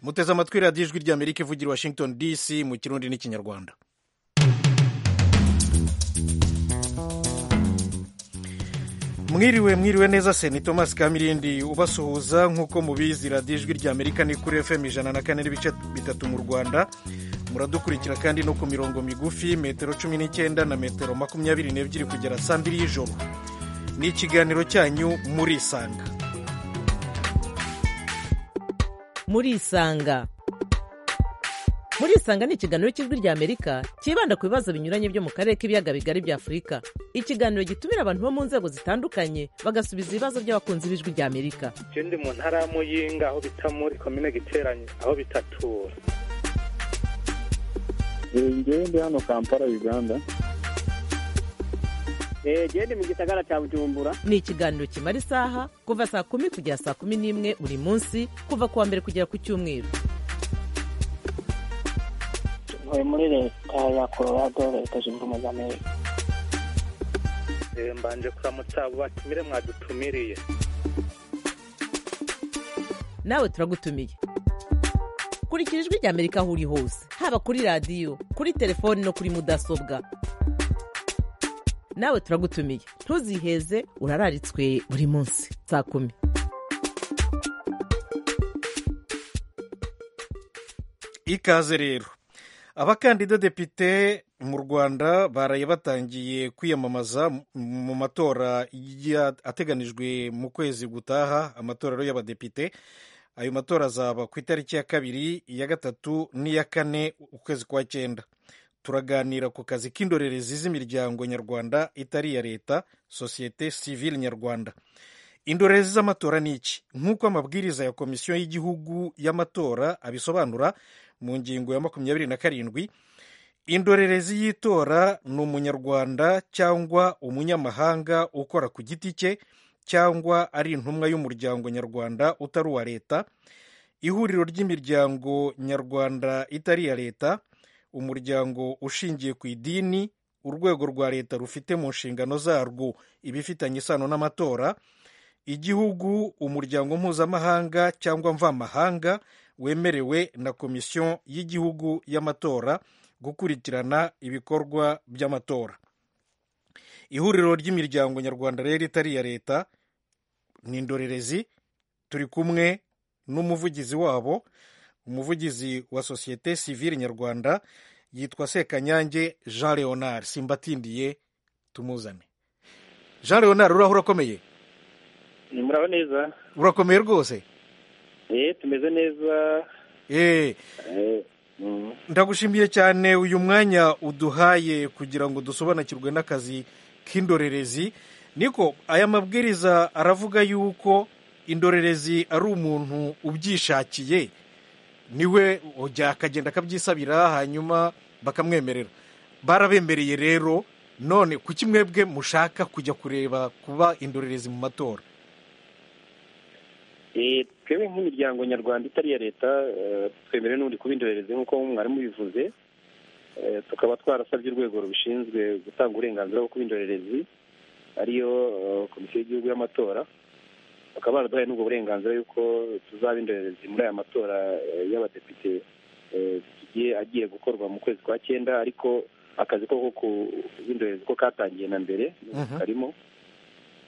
muteze amatwi radiyo ijwi ry'amerika ivugira washington dc mu kirundi n'ikinyarwanda mwiriwe mwiriwe neza seni thomas kamirindi ubasuhuza nk'uko mubizi radiyo ijwi ry'amerika ni kuri fm ijana na kane n'ibice bitatu mu rwanda muradukurikira kandi no ku mirongo migufi metero cumi n'icyenda na metero makumyabiri n'ebyiri kugera saa mbiri y'ijoro ni ikiganiro cyanyu murisanga murisanga murisanga ni ikiganiro cy'ijwi ry'amerika cyibanda ku bibazo binyuranye byo mu karere k'ibiyaga bigari bya afurika ikiganiro gitumira abantu bo mu nzego zitandukanye bagasubiza ibibazo by'abakunzi b'ijwi ry'amerika je ndi mu ntara ya muyinga aho bita muri komine giteranye aho bitatura ngewe ndi hano kampala uganda genda mu gisagara cya bujumbura ni ikiganiro kimara isaha kuva saa kumi kugera saa kumi n'imwe buri munsi kuva ku wa mbere kugera ku cyumweru ntuye muri leta ya colorado leta zunze ubumwe za amerika Eh, mbanje kuramutsa abo batumire mwadutumiriye nawe turagutumiye kurikira ijwi ry'amerika aho uri hose haba kuri radiyo kuri telefoni no kuri mudasobwa nawe turagutumiye ntuziheze urararitswe buri munsi saa kumi ikaze rero abakandida depite mu rwanda baraye batangiye kwiyamamaza mu matora ya- ateganijwe mu kwezi gutaha amatorero y'abadepite ayo matora azaba ku itariki ya kabiri iya gatatu n'iya kane ukwezi kwa cyenda turaganira ku kazi k'indorerezi z'imiryango nyarwanda itari iya leta sosiyete sivile nyarwanda indorerezi z'amatora ni iki nk'uko amabwiriza ya komisiyo y'igihugu y'amatora abisobanura mu ngingo ya makumyabiri na karindwi indorerezi y'itora ni umunyarwanda cyangwa umunyamahanga ukora ku giti cye cyangwa ari intumwa y'umuryango nyarwanda utari uwa leta ihuriro ry'imiryango nyarwanda itari iya leta umuryango ushingiye ku idini urwego rwa leta rufite mu nshingano zarwo ibifitanye isano n'amatora igihugu umuryango mpuzamahanga cyangwa mvamahanga wemerewe na komisiyo y'igihugu y'amatora gukurikirana ibikorwa by'amatora ihuriro ry'imiryango nyarwanda rero itari iya leta ni indorerezi turi kumwe n'umuvugizi wabo umuvugizi wa sosiyete sivile nyarwanda yitwa sekanyange jean leonard simbatindiye tumuzane jean leonard uraho urakomeye ni muraho neza urakomeye rwose eh tumeze neza Eh, eh mm. ndagushimiye cyane uyu mwanya uduhaye kugira ngo dusobanukirwe n'akazi k'indorerezi niko aya mabwiriza aravuga yuko indorerezi ari umuntu ubyishakiye niwe ujya akagenda akabyisabira hanyuma bakamwemerera barabemereye rero none kuki mwebwe mushaka kujya kureba kuba indorerezi mu matora Eh, twebwe nk'imiryango nyarwanda itari iya leta eh, twemerewe n'ubundi kuba indorerezi nk'uko mwarimu bivuze Eh, tukaba twarasabye urwego rubishinzwe gutanga uburenganzira bwo kuba indorerezi ariyo eh, komisiyo y'igihugu y'amatora bakaba baraduhaye n'ubwo burenganzira yuko tuzaba indorerezi muri aya matora eh, y'abadepite eh, tugiye agiye gukorwa mu kwezi kwa cyenda ariko akazi ko kuba indorerezi ko katangiye na mbere Mhm. karimo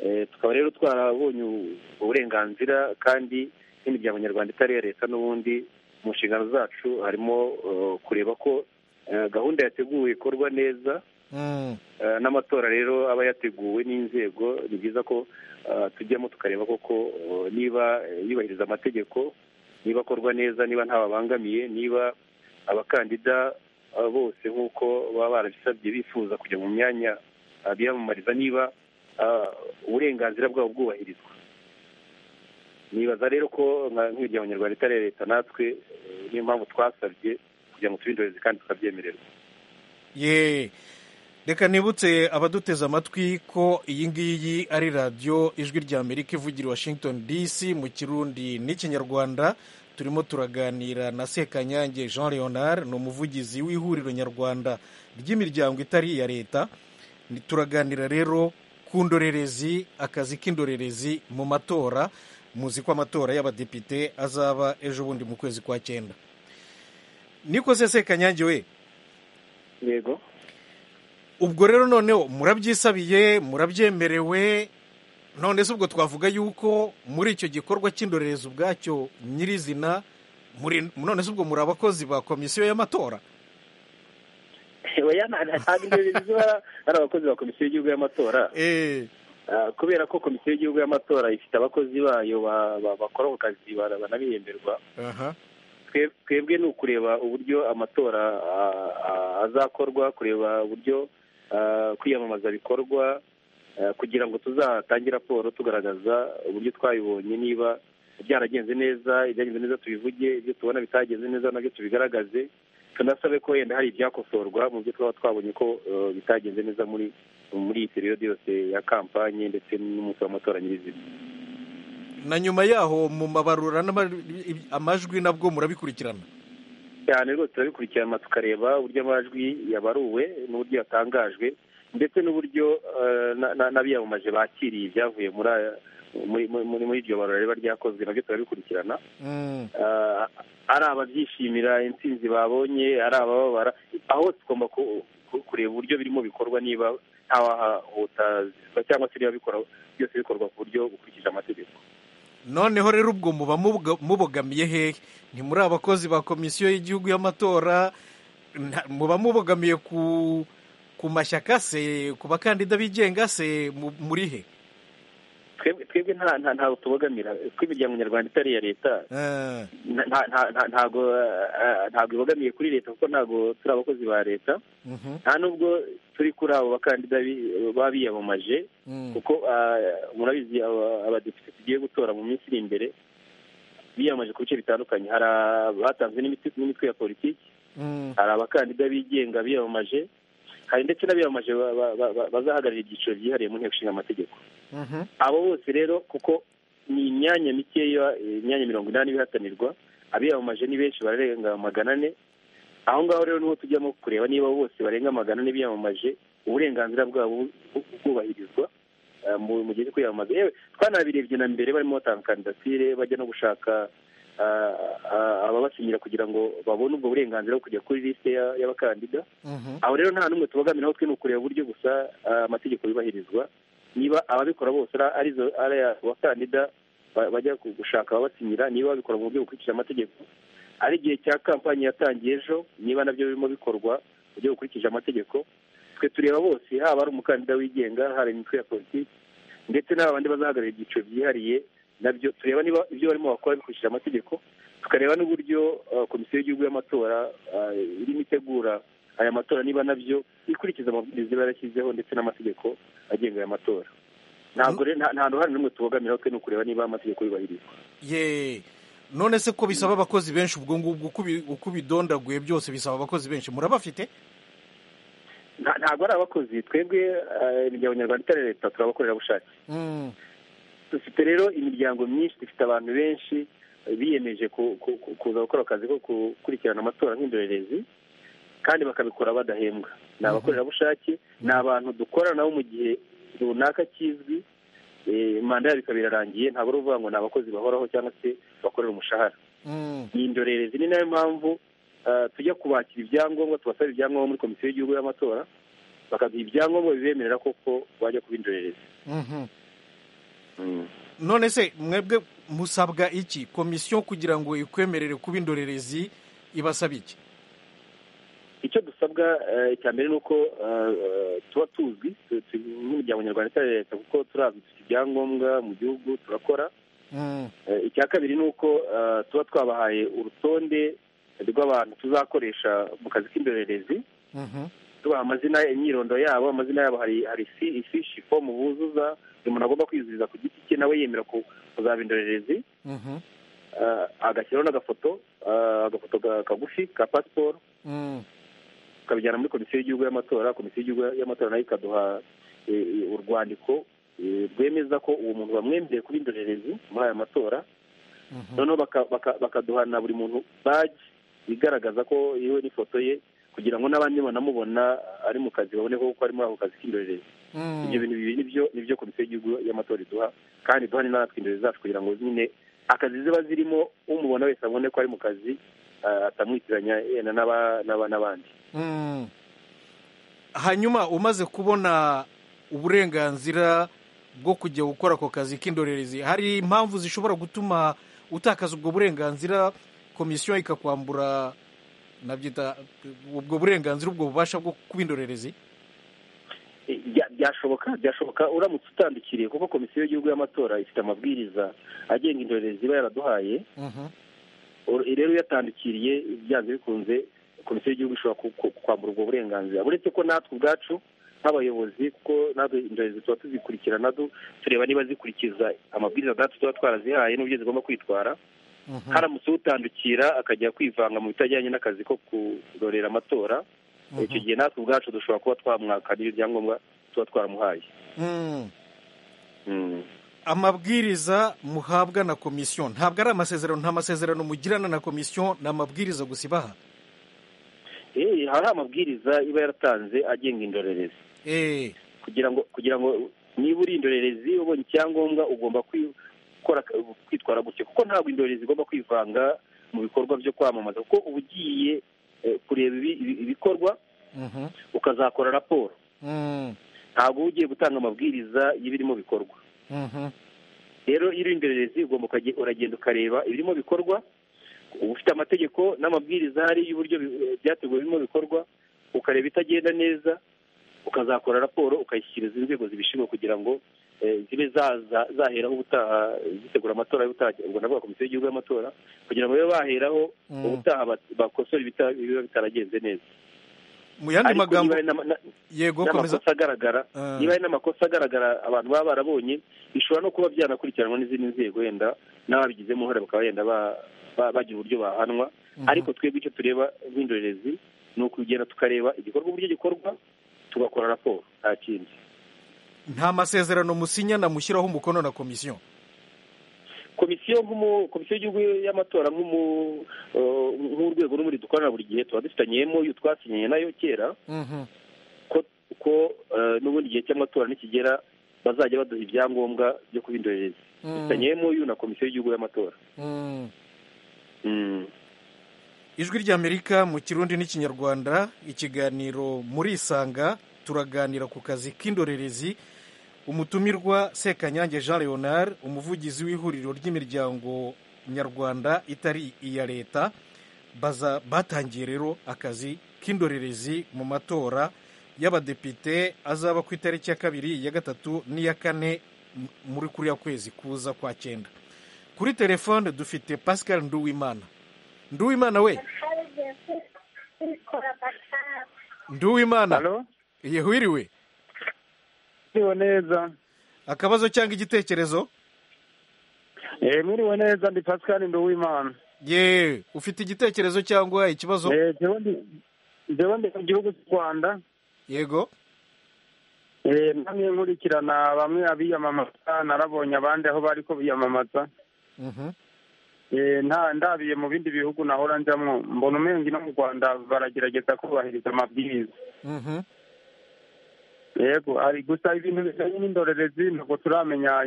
Eh, tukaba rero twarabonye ubwo burenganzira kandi n'imiryango nyarwanda itari iya leta n'ubundi mu nshingano zacu harimo eh, kureba ko eh, gahunda yateguwe ikorwa neza Mm. Eh, n'amatora rero aba yateguwe n'inzego ni byiza ko eh, tujyamo tukareba koko eh, niba eh, yubahiriza amategeko niba akorwa neza niba ntababangamiye niba abakandida eh, bose nk'uko baba barabisabye bifuza kujya mu myanya eh, biyamamariza niba eh, uburenganzira bwabo bwubahirizwa nibaza rero ko nka- nk'imiryango nyarwanda itari iya leta natwe eh, niyo mpamvu twasabye kugira ngo tube indorerezi kandi tukabyemererwa ye reka nibutse abaduteze amatwi ko iyi ngiyi ari radiyo ijwi ry'amerika ivugira i washington dc mu kirundi n'ikinyarwanda turimo turaganira na sekanyange jean leonard ni umuvugizi w'ihuriro nyarwanda ry'imiryango itari iya leta Ni- turaganira rero ku ndorerezi akazi k'indorerezi mu matora muzi ko amatora y'abadepite azaba ejo bundi mu kwezi kwa cyenda niko sese kanyange we yego ubwo rero noneho murabyisabiye murabyemerewe none se ubwo twavuga yuko muri icyo gikorwa cy'indorerezi ubwacyo nyirizina muri- none se ubwo muri abakozi ba komisiyo y'amatora oya nta- nta- ntabwo indorerezi ziba ari abakozi ba komisiyo y'igihugu y'amatora Eh, Ah, kubera ko komisiyo y'igihugu y'amatora ifite abakozi bayo ba- ba- bakora ako kazi bara- banabihemberwa aha Twe- twebwe ni ukureba uburyo amatora ah, ah, azakorwa kureba uburyo ah, kwiyamamaza bikorwa ah, kugira ngo tuzatange raporo tugaragaza uburyo twabibonye niba byaragenze neza ibyagenze neza tubivuge ibyo tubona bitagenze neza nabyo tubigaragaze tunasabe ko wenda hari ibyakosorwa mu byo twaba twabonye ko eh, bitagenze neza muri muri iyi periyodi yose ya kampanye ndetse n'umunsi w'amatora nyirizina na nyuma yaho mu mabarura n'ama- amajwi nabwo murabikurikirana cyane rwose turabikurikirana tukareba uburyo amajwi yabaruwe n'uburyo yatangajwe ndetse n'uburyo eh, na- na- n'abiyamamaje bakiriye ibyavuye muri aya- muri muri- muri iryo barura riba ryakozwe nabyo turabikurikirana Mm. Eh, ari ababyishimira intsinzi babonye ari abababara aho tugomba ku- ku- kureba uburyo birimo bikorwa niba ntawahahutazwa cyangwa se niba bikora byose bikorwa ku buryo bukurikije amategeko noneho rero ubwo muba mubwa- mubogamiye hehe ni muri abakozi ba komisiyo y'igihugu y'amatora nta- muba mubogamiye ku ku mashyaka se ku bakandida bigenga se mu- muri he twebwe twebwe nta nta- ntaho tubogamira tw'imiryango nyarwanda itari iya leta Eh, nta- nta- nta- nta- ntago eh, ntago ibogamiye kuri leta kuko ntago turi abakozi ba leta mhm, nta nubwo turi kuri abo bakandida bi- baba biyamamaje mm. kuko eh, murabizi aba- abadepite tugiye gutora mu minsi iri imbere biyamamaje ku bice bitandukanye hari abatanzwe n'imiti- n'imitwe ya politiki Mm. hari abakandida bigenga biyamamaje hari ndetse n'abiyamamaje ba- ba- ba- ba- bazahagararira ibyiciro byihariye mu nteko ishinga amategeko Mhm. abo bose rero kuko ni imyanya mikeya eh, imyanya mirongo inani ibihatanirwa abiyamamaje ni benshi bararenga magana ane aho ngaho rero niho tujyamo kureba niba bose barenga magana ane biyamamaje uburenganzira bwabo bu- bu- bwubahirizwa eh, mu mu gihe cyo kwiyamamaza yewe twanabirebye na mbere barimo batanga kandidatire bajya no gushaka ah, ah, ababasinyira kugira ngo babone ubwo burenganzira bwo kujya kuri lisite ya- y'abakandida Mhm. aho rero nta n'umwe tubogamiraho twe ni ukureba uburyo gusa ah, amategeko yubahirizwa niba ababikora bose ari- arizo ari abakandida ba- bajya ku- gushaka ababasinyira niba babikora mu buryo bukurikije amategeko ari igihe cya kampani yatangiye ejo niba nabyo birimo bikorwa mu buryo bukurikije amategeko twe tureba bose haba ari umukandida wigenga hari imitwe ya politiki ndetse n'aba bandi bazahagararira ibyiciro byihariye nabyo tureba niba ibyo barimo bakora bikurikije amategeko tukareba n'uburyo ah, komisiyo y'igihugu y'amatora ah, irimo itegura aya matora niba nabyo ikurikiza amabwiriza iba yarashyizeho ndetse n'amategeko agenga aya matora ntabwo rero nta nta ruhare n'umwe tubogamiraho twe ni ukureba niba amategeko yubahirizwa ye none se ko bisaba abakozi benshi ubwo ngubwo uko ubi- uko ubidondaguye byose bisaba abakozi benshi murabafite Nta- ntabwo ari abakozi twebwe eh, imiryango nyarwanda itari iya leta turabakorerabushake Mm. dufite rero imiryango myinshi dufite abantu benshi eh, biyemeje ku- ku- ku- kuza gukora akazi ko gukurikirana amatora nk'indorerezi kandi bakabikora badahembwa ni abakorerabushake ni abantu dukorana nabo mu gihe runaka kizwi eh, manda yabo ikaba irarangiye ntabwo ari uvuga ngo ni abakozi bahoraho cyangwa se bakorera umushahara Mm. ni indorerezi ni nayo mpamvu ah, tujya kubakira ibyangombwa tubasaba ibyangombwa muri komisiyo y'igihugu y'amatora bakaduha ibyangombwa bibemerera koko bajya kuba indorerezi Mhm. none se mwebwe musabwa iki komisiyo kugira ngo ikwemerere kuba indorerezi ibasaba iki icyo dusabwa eh, icya mbere ni uko ah, ah, tuba tuzwi tu- tu- nk'imiryango nyarwanda itari iya leta kuko turazwi dufite ibyangombwa mu gihugu turakora Mm. Eh, icya kabiri ni uko ah, tuba twabahaye urutonde rw'abantu tuzakoresha mu kazi k'indorerezi Mhm. tubaha amazina imyirondoro yabo amazina yabo hari hari fi- ifishi fomu buzuza buri muntu agomba kwizuriza ku giti cye nawe yemera ku- kuzaba indorerezi Mhm. ah, agashyiraho n'agafoto ah, agafoto ka- kagufi ka pasiporo Mm. tukabijyana muri komisiyo y'igihugu y'amatora komisiyo y'igihugu y'amatora nayo ikaduha eh, eh, urwandiko eh, rwemeza ko uwo muntu bamwemereye kuba indorerezi muri aya matora Mhm. noneho baka- baka- bakaduha na buri muntu baji igaragaza ko yewe n'ifoto ye kugira ngo n'abandi banamubona ari mu kazi babone ko ari muri ako kazi k'indorerezi ibyo bintu bibiri nibyo nibyo komisiyo y'igihugu y'amatora iduha kandi duha ni natwe imbere zacu kugira ngo nyine akazi ziba zirimo umubona wese abone ko ari mu kazi ah, atamwitiranya yenda n'aba- n'aba- n'abandi Mm. hanyuma umaze kubona uburenganzira bwo kujya gukora ako kazi k'indorerezi hari impamvu zishobora gutuma utakaza ubwo burenganzira komisiyo ikakwambura nabyita ubwo burenganzira ubwo bubasha bwo kuba indorerezi Eh, bya- byashoboka byashoboka uramutse utandukiriye kuko komisiyo y'igihugu y'amatora ifite amabwiriza agenga indorerezi iba yaraduhaye Mhm. Ur- rero yatandukiriye byanze bikunze komisiyo y'igihugu ishobora ku- ku- kwambura ubwo burenganzira uretse ko natwe ubwacu nk'abayobozi kuko natwe indorerezi tuba tuzikurikirana du- tureba niba zikurikiza amabwiriza natwe tuba twarazihaye n'uburyo zigomba kwitwara Mhm. haramutse utandukira akajya kwivanga mu bitajyanye n'akazi ko kurorera amatora Mhm. icyo gihe natwe ubwacu dushobora kuba twamwakanira ibyangombwa tuba twaramuhaye Mm. Mm. amabwiriza muhabwa na komisiyo ntabwo ari amasezerano nta masezerano mugirana na komisiyo ni amabwiriza gusa ibaha Eh, hari amabwiriza iba yaratanze agenga indorerezi Eh. kugira ngo kugira ngo niba uri indorerezi ubonye icyangombwa ugomba kwi- gukora kwitwara gutya kuko ntabwo indorerezi igomba kwivanga mu bikorwa byo kwamamaza kuko uba ugiye eh, kureba ibi- ibi- ibikorwa Mhm. ukazakora raporo Mm. ntabwo uba ugiye gutanga amabwiriza y'ibirimo bikorwa Mhm. rero iyo uri indorerezi ugomba ukaje- uragenda ukareba ibirimo bikorwa uba ufite amategeko n'amabwiriza ahari y'uburyo bi- byateguwe birimo bikorwa ukareba itagenda neza ukazakora raporo ukayishyikiriza inzego zibishinzwe kugira ngo eh, zibe zaza zaheraho ubutaha zitegura amatora y'ubutaha ubwo navuga komisiyo y'igihugu y'amatora kugira ngo babe baheraho Mm. ubutaha bat- bakosore ibita- ibiba bitaragenze neza mu yandi ariko niba magambo hari n'ama- na- yego komeza n'amakosa agaragara Ah. niba hari n'amakosa agaragara abantu baba barabonye bishobora no kuba byanakurikiranwa n'izindi nzego wenda n'ababigizemo uruhare bakaba wenda ba- ba- bagira uburyo bahanwa Mhm. ariko twebwe icyo tureba nk'indorerezi ni ukugenda tukareba igikorwa uburyo gikorwa tugakora raporo nta kindi nta masezerano musinya na mushyiraho umukono na komisiyo komisiyo nk'umu- komisiyo y'igihugu y'amatora nk'umu eh, nk'urwego n'ubundi dukorana buri gihe tuba dufitanyemo iyo twasinyanye nayo kera Mhm. ko ko eh, n'ubundi igihe cy'amatora nikigera bazajya baduha ibyangombwa byo kuba indorerezi Mm. dufitanyemo iyo na komisiyo y'igihugu y'amatora Mm. Mm. ijwi ry'amerika mu kirundi n'ikinyarwanda ikiganiro muri isanga turaganira ku kazi k'indorerezi umutumirwa sekanyange jean leonard umuvugizi w'ihuriro ry'imiryango nyarwanda itari iya leta baza batangiye rero akazi k'indorerezi mu matora y'abadepite azaba ku itariki ya kabiri iya gatatu n'iya kane m- muri kuriya kwezi kuza kwa cyenda kuri telefone dufite pascal nduwimana nduwimana we nduwimana halo yehwiriwe muriwe neza akabazo cyangwa igitekerezo eh muriwe neza ndi pascal nduwimana ye ufite igitekerezo cyangwa ikibazo Eh, jewe ndi jewe ndi mu gihugu cy'u rwanda yego Eh, namwe nkurikirana bamwe abiyamamaza narabonye abandi aho bari ko biyamamaza Mhm. Eh, nta ndabiye mu bindi bihugu nahora njyamo mbona umenge no mu rwanda baragerageza kubahiriza amabwiriza Mhm. yego ari gusa ibintu bijyanye n'indorerezi ntabwo turamenya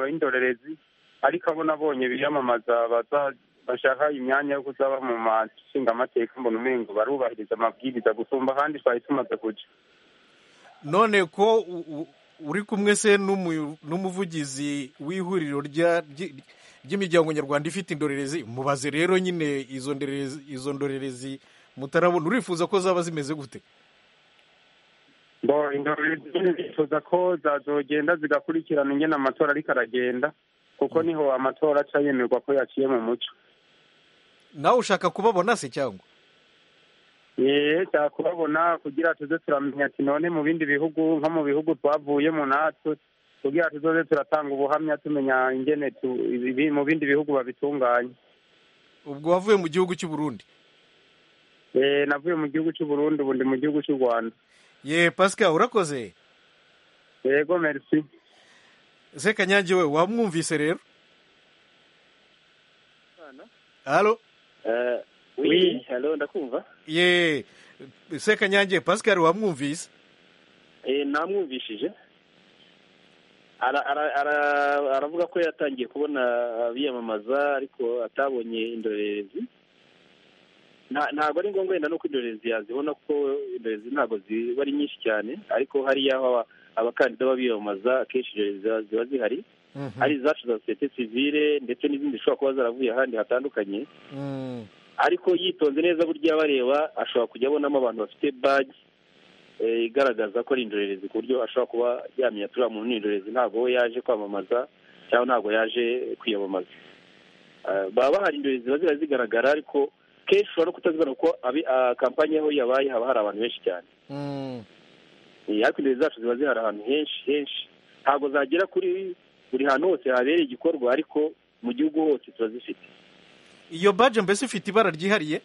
indorerezi ariko abo nabonye biyamamaza baza- bashaka imyanya yo kuzaba mu mashinga amateka mbona umengo barubahiriza amabwiriza gusumba kandi twari tumaze kuja none ko u- u- uri kumwe se n'umu- n'umuvugizi w'ihuriro rya- ry- ry'imiryango nyarwanda ifite indorerezi mubaze rero nyine izo ndorerezi- izo ndorerezi mutarabona urifuza ko zaba zimeze gute bo indorerezi nyine bifuza ko zazogenda zigakurikirana ingene amatora ariko aragenda kuko niho amatora aca yemerwa ko yaciye mu muco nawe ushaka kubabona se cyangwa yeee cyakubabona kugira tuze turamenya ati none mu bindi bihugu nko mu bihugu twavuyemo natwe kugira tuzoze turatanga ubuhamya tumenya ingene tu- ibi- mu bindi bihugu babitunganya ubwo wavuye mu gihugu cy'u burundi Yeee, navuye mu gihugu cy'u Burundi ubu ndi mu gihugu cy'u Rwanda ye pascal urakoze yego merci sekanyange we wamwumvise rero halo Eh, Oui. oui, hello, ndakumva ye sekanyange pascal wamwumvise namwumvishije Ara- ara- ara- aravuga ko yatangiye kubona abiyamamaza ariko atabonye indorerezi Nta- ntabwo ari ngombwa wenda nuko indorerezi yazibona kuko indorerezi ntabwo ziba ari nyinshi cyane ariko hari y'aho aba- abakandida b'abiyamamaza akenshi indorerezi ziba- ziba zihari Mhm. hari izacu za sosiyete sivile ndetse n'izindi zishobora kuba zaravuye ahandi hatandukanye Mm. ariko yitonze neza burya abareba ashobora kujya abonamo abantu bafite baji eh, igaragaza ko ari indorerezi ku buryo ashobora kuba yamenya turiya muntu ni indorerezi ntabwo we yaje kwamamaza cyangwa ntabwo yaje kwiyamamaza Eh, baba bahari indorerezi ziba ziba zigaragara ariko kenshi ushobora no kutazibona kuko abi- ah, kampanye aho yabaye haba hari abantu benshi cyane Mm. Eh, ariko indorerezi zacu ziba zihari ahantu henshi henshi ntabwo zagera kuri buri hantu hose habereye igikorwa ariko mu gihugu hose turazifite iyo baje mbese ifite ibara ryihariye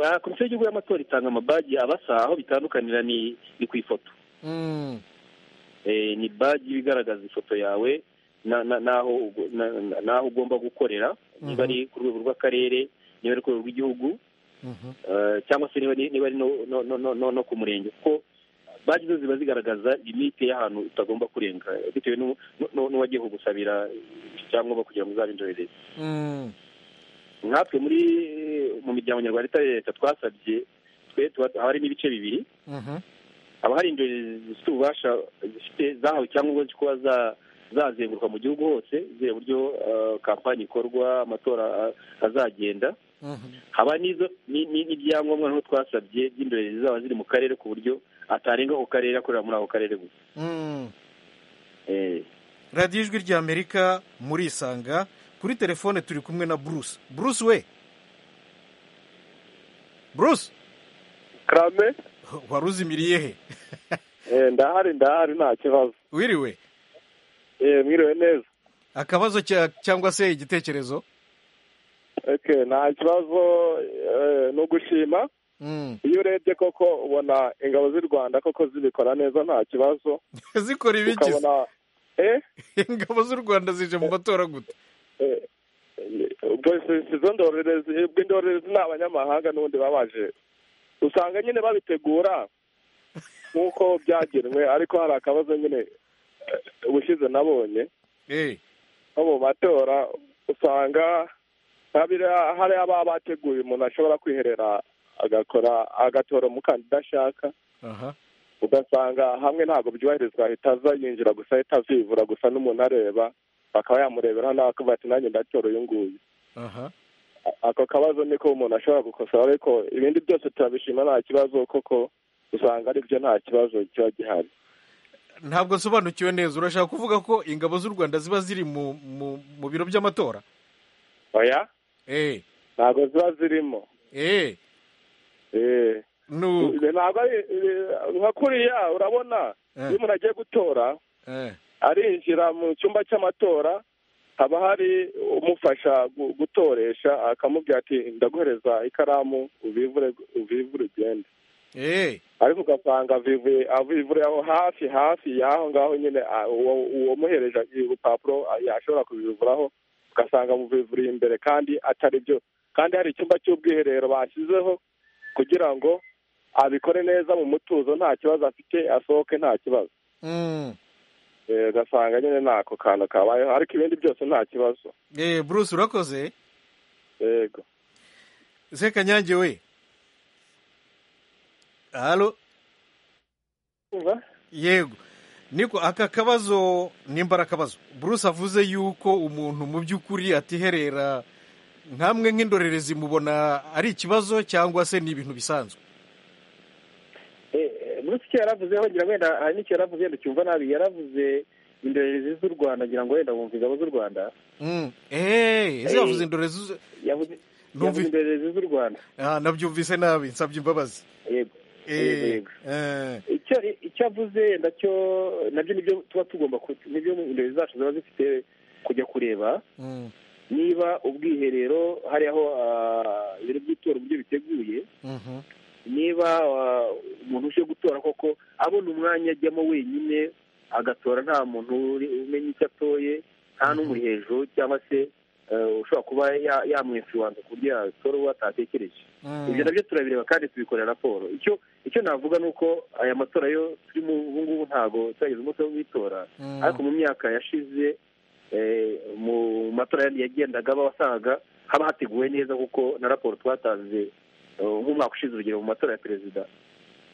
Ah, komisiyo y'igihugu y'amatora itanga amabaji abasa aho bitandukanira ni ni ku ifoto Mm. Eh, ni baji iba igaragaza ifoto yawe na- na- n'aho ugo- na- na- n'aho ugomba gukorera niba ari ku rwego rw'akarere niba ari ku rwego rw'igihugu Mhm. eh, cyangwa se niba ari niba ari no- no- no- no- no- no ku murenge kuko baji zo ziba zigaragaza limite y'ahantu utagomba kurenga eh, bitewe n'u- n'u- n'u- n'uwagiye kugusabira icyangombwa kugira ngo uzabe indorerezi Mm. nkatwe muri mu miryango nyarwanda itari leta twasabye twe tuba- haba harimo ibice bibiri Mhm. haba hari indorerezi zifite ububasha zifite zahawe icyangombwa cyo kuba za- zazenguruka mu gihugu hose zireba uburyo eh, kampani ikorwa amatora eh, azagenda Mhm. haba n'izo ni- ni- n'ibyangombwa nko twasabye by'indorerezi zaba ziri mu karere ku buryo atarenga ako karere akorera muri ako karere gusa Mm. Eh, radiyo ijwi ry'amerika murisanga kuri telefone turi kumwe na bruce bruce we bruce karame wari uzimiriye he ndahari ndahari nta kibazo wiriwe mwiriwe neza akabazo cya- cyangwa se igitekerezo Okay, nta kibazo eh, ni ugushima Mm. iyo urebye koko ubona ingabo z'u rwanda koko zibikora neza nta kibazo zikora ibiki se? ukabona eh ingabo z'u rwanda zije mu matora gute eh, eh, ubwo si- si izo ndorerezi ubwo indorerezi ni abanyamahanga n'ubundi babaje usanga nyine babitegura nk'uko byagenwe ariko hari akabazo nyine eh, ubushize nabonye Eh. nko mu matora usanga habira- hari ababa bateguye umuntu ashobora kwiherera agakora agatora umukandida ashaka aha ugasanga hamwe ntabwo byubahirizwa ahita aza yinjira gusa ahita avivura gusa n'umuntu areba akaba yamurebera nawe akavuga ati nanjye ndatora uyu nguyu aha A- ako kabazo niko umuntu ashobora gukosora ariko ibindi byose turabishima nta kibazo kuko usanga aribyo nta kibazo kiba gihari ntabwo nsobanukiwe neza urashaka kuvuga ko ingabo z'u rwanda ziba ziri mu mu- mu biro by'amatora oya eh ntabwo ziba zirimo eh Eh. nu Ibi ntabwo ari ibi- nka kuriya urabona Eh. iyo umuntu agiye gutora eh arinjira mu cyumba cy'amatora haba hari umufasha gu- gutoresha akamubwira ati ndaguhereza ikaramu ubivure ubivure ugende eh ariko ugasanga avivuye avivure aho hafi hafi y'aho ngaho nyene a- uwo- uwamuhereje urupapuro a- yashobora kubivuraho ugasanga amuvivuriye imbere kandi atari byo kandi hari icyumba cy'ubwiherero bashyizeho kugira ngo abikore neza mu mutuzo nta kibazo afite asohoke nta kibazo mm. Eh, ugasanga nyine ntako kantu kabayeho ariko ibindi byose nta kibazo eh bruce urakoze yego sekanyange we halo yego niko aka kabazo nimba ari akabazo bruce avuze yuko umuntu mu by'ukuri atiherera nkamwe nk'indorerezi mubona ari ikibazo cyangwa se ni ibintu bisanzwe Eh, eh, Bruce icyo yaravuze wongera wenda hari n'icyo yaravuze wenda ucyumva nabi yaravuze indorerezi z'u rwanda ngira ngo wenda wumva ingabo z'u rwanda Mm. Eh, ese yavuze indorerezi zo- yavuze Numvi- yavuze indorerezi z'u rwanda Ah, nabyumvise nabi nsabye imbabazi yego Yego, Eh, yego. eh, icyo icyo avuze nacyo nabyo nibyo tuba tugomba ku- nibyo indorerezi zacu ziba zifite kujya kureba mm, niba ubwiherero hari aho ah, ibiro by'itora uburyo biteguye mhm, niba ah, umuntu uje gutora koko abona umwanya ajyamo wenyine agatora nta muntu uri- umenya icyo atoye nta n'umuri hejuru cyangwa se eh, ushobora kuba ya- yamwinfluwansa ku buryo yatora uwo atatekereje Mm. ibyo nabyo turabireba kandi tubikorera raporo icyo icyo navuga ni uko aya matora yo turimo ubu ngubu ntabwo turageze umunsi wo gutora Mm. ariko mu myaka yashize eh, mu matora yandi yagendaga aba wasangaga haba hateguwe neza kuko na raporo twatanze eh, nk'umwaka ushize urugero mu matora ya perezida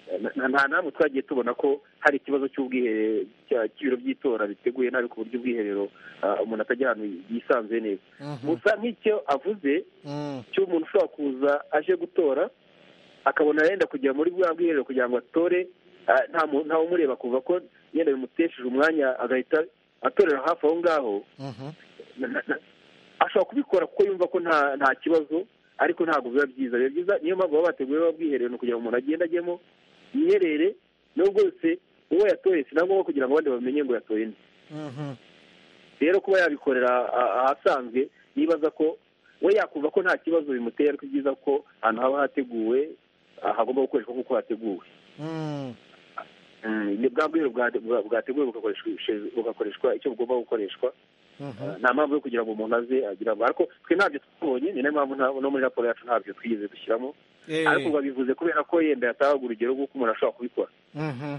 Eh, na- nta namwe twagiye tubona ko hari ikibazo cy'ubwiherero cya- cy'ibiro by'itora biteguye nabi ku buryo ubwiherero ah, umuntu atajya ahantu yisanzuye neza Mhm. gusa nk'icyo avuze Mm. cy'umuntu ushobora kuza aje gutora akabona yenda kujya muri bwa bwiherero kugira ngo atore ah, nta mu- ntawe umureba kuva ko yenda bimutesheje umwanya agahita atorera hafi aho ngaho Mhm. na- na- na- ashobora kubikora kuko yumva ko nta nta kibazo ariko ntabwo biba byiza biba byiza niyo mpamvu baba bateguye baba bwiherero ni ukugira ngo umuntu agende ajyemo yiherere nubwo yose uwo yatoye si na ngombwa kugira ngo abandi bamenye ngo yatoye nde Mhm. rero kuba yabikorera a- ahasanzwe nibaza ko we yakumva ko nta kibazo bimuteye ariko byiza ko ahantu haba hateguwe ah, hagomba gukoreshwa nk'uko hateguwe Mm. Mm, ni bwa bwiherero bwa- bwa- bwateguwe bugakoreshwa- bugakoreshwa icyo bugomba gukoreshwa Mhm. nta mpamvu yo kugira ngo umuntu aze agira ngo ariko twe ntabyo twabonye ni nayo mpamvu nta- no muri raporo yacu ntabyo twigeze dushyiramo Eh, ariko babivuze kubera ko yenda yatahaga urugero rw'uko umuntu ashobora kubikora mhm.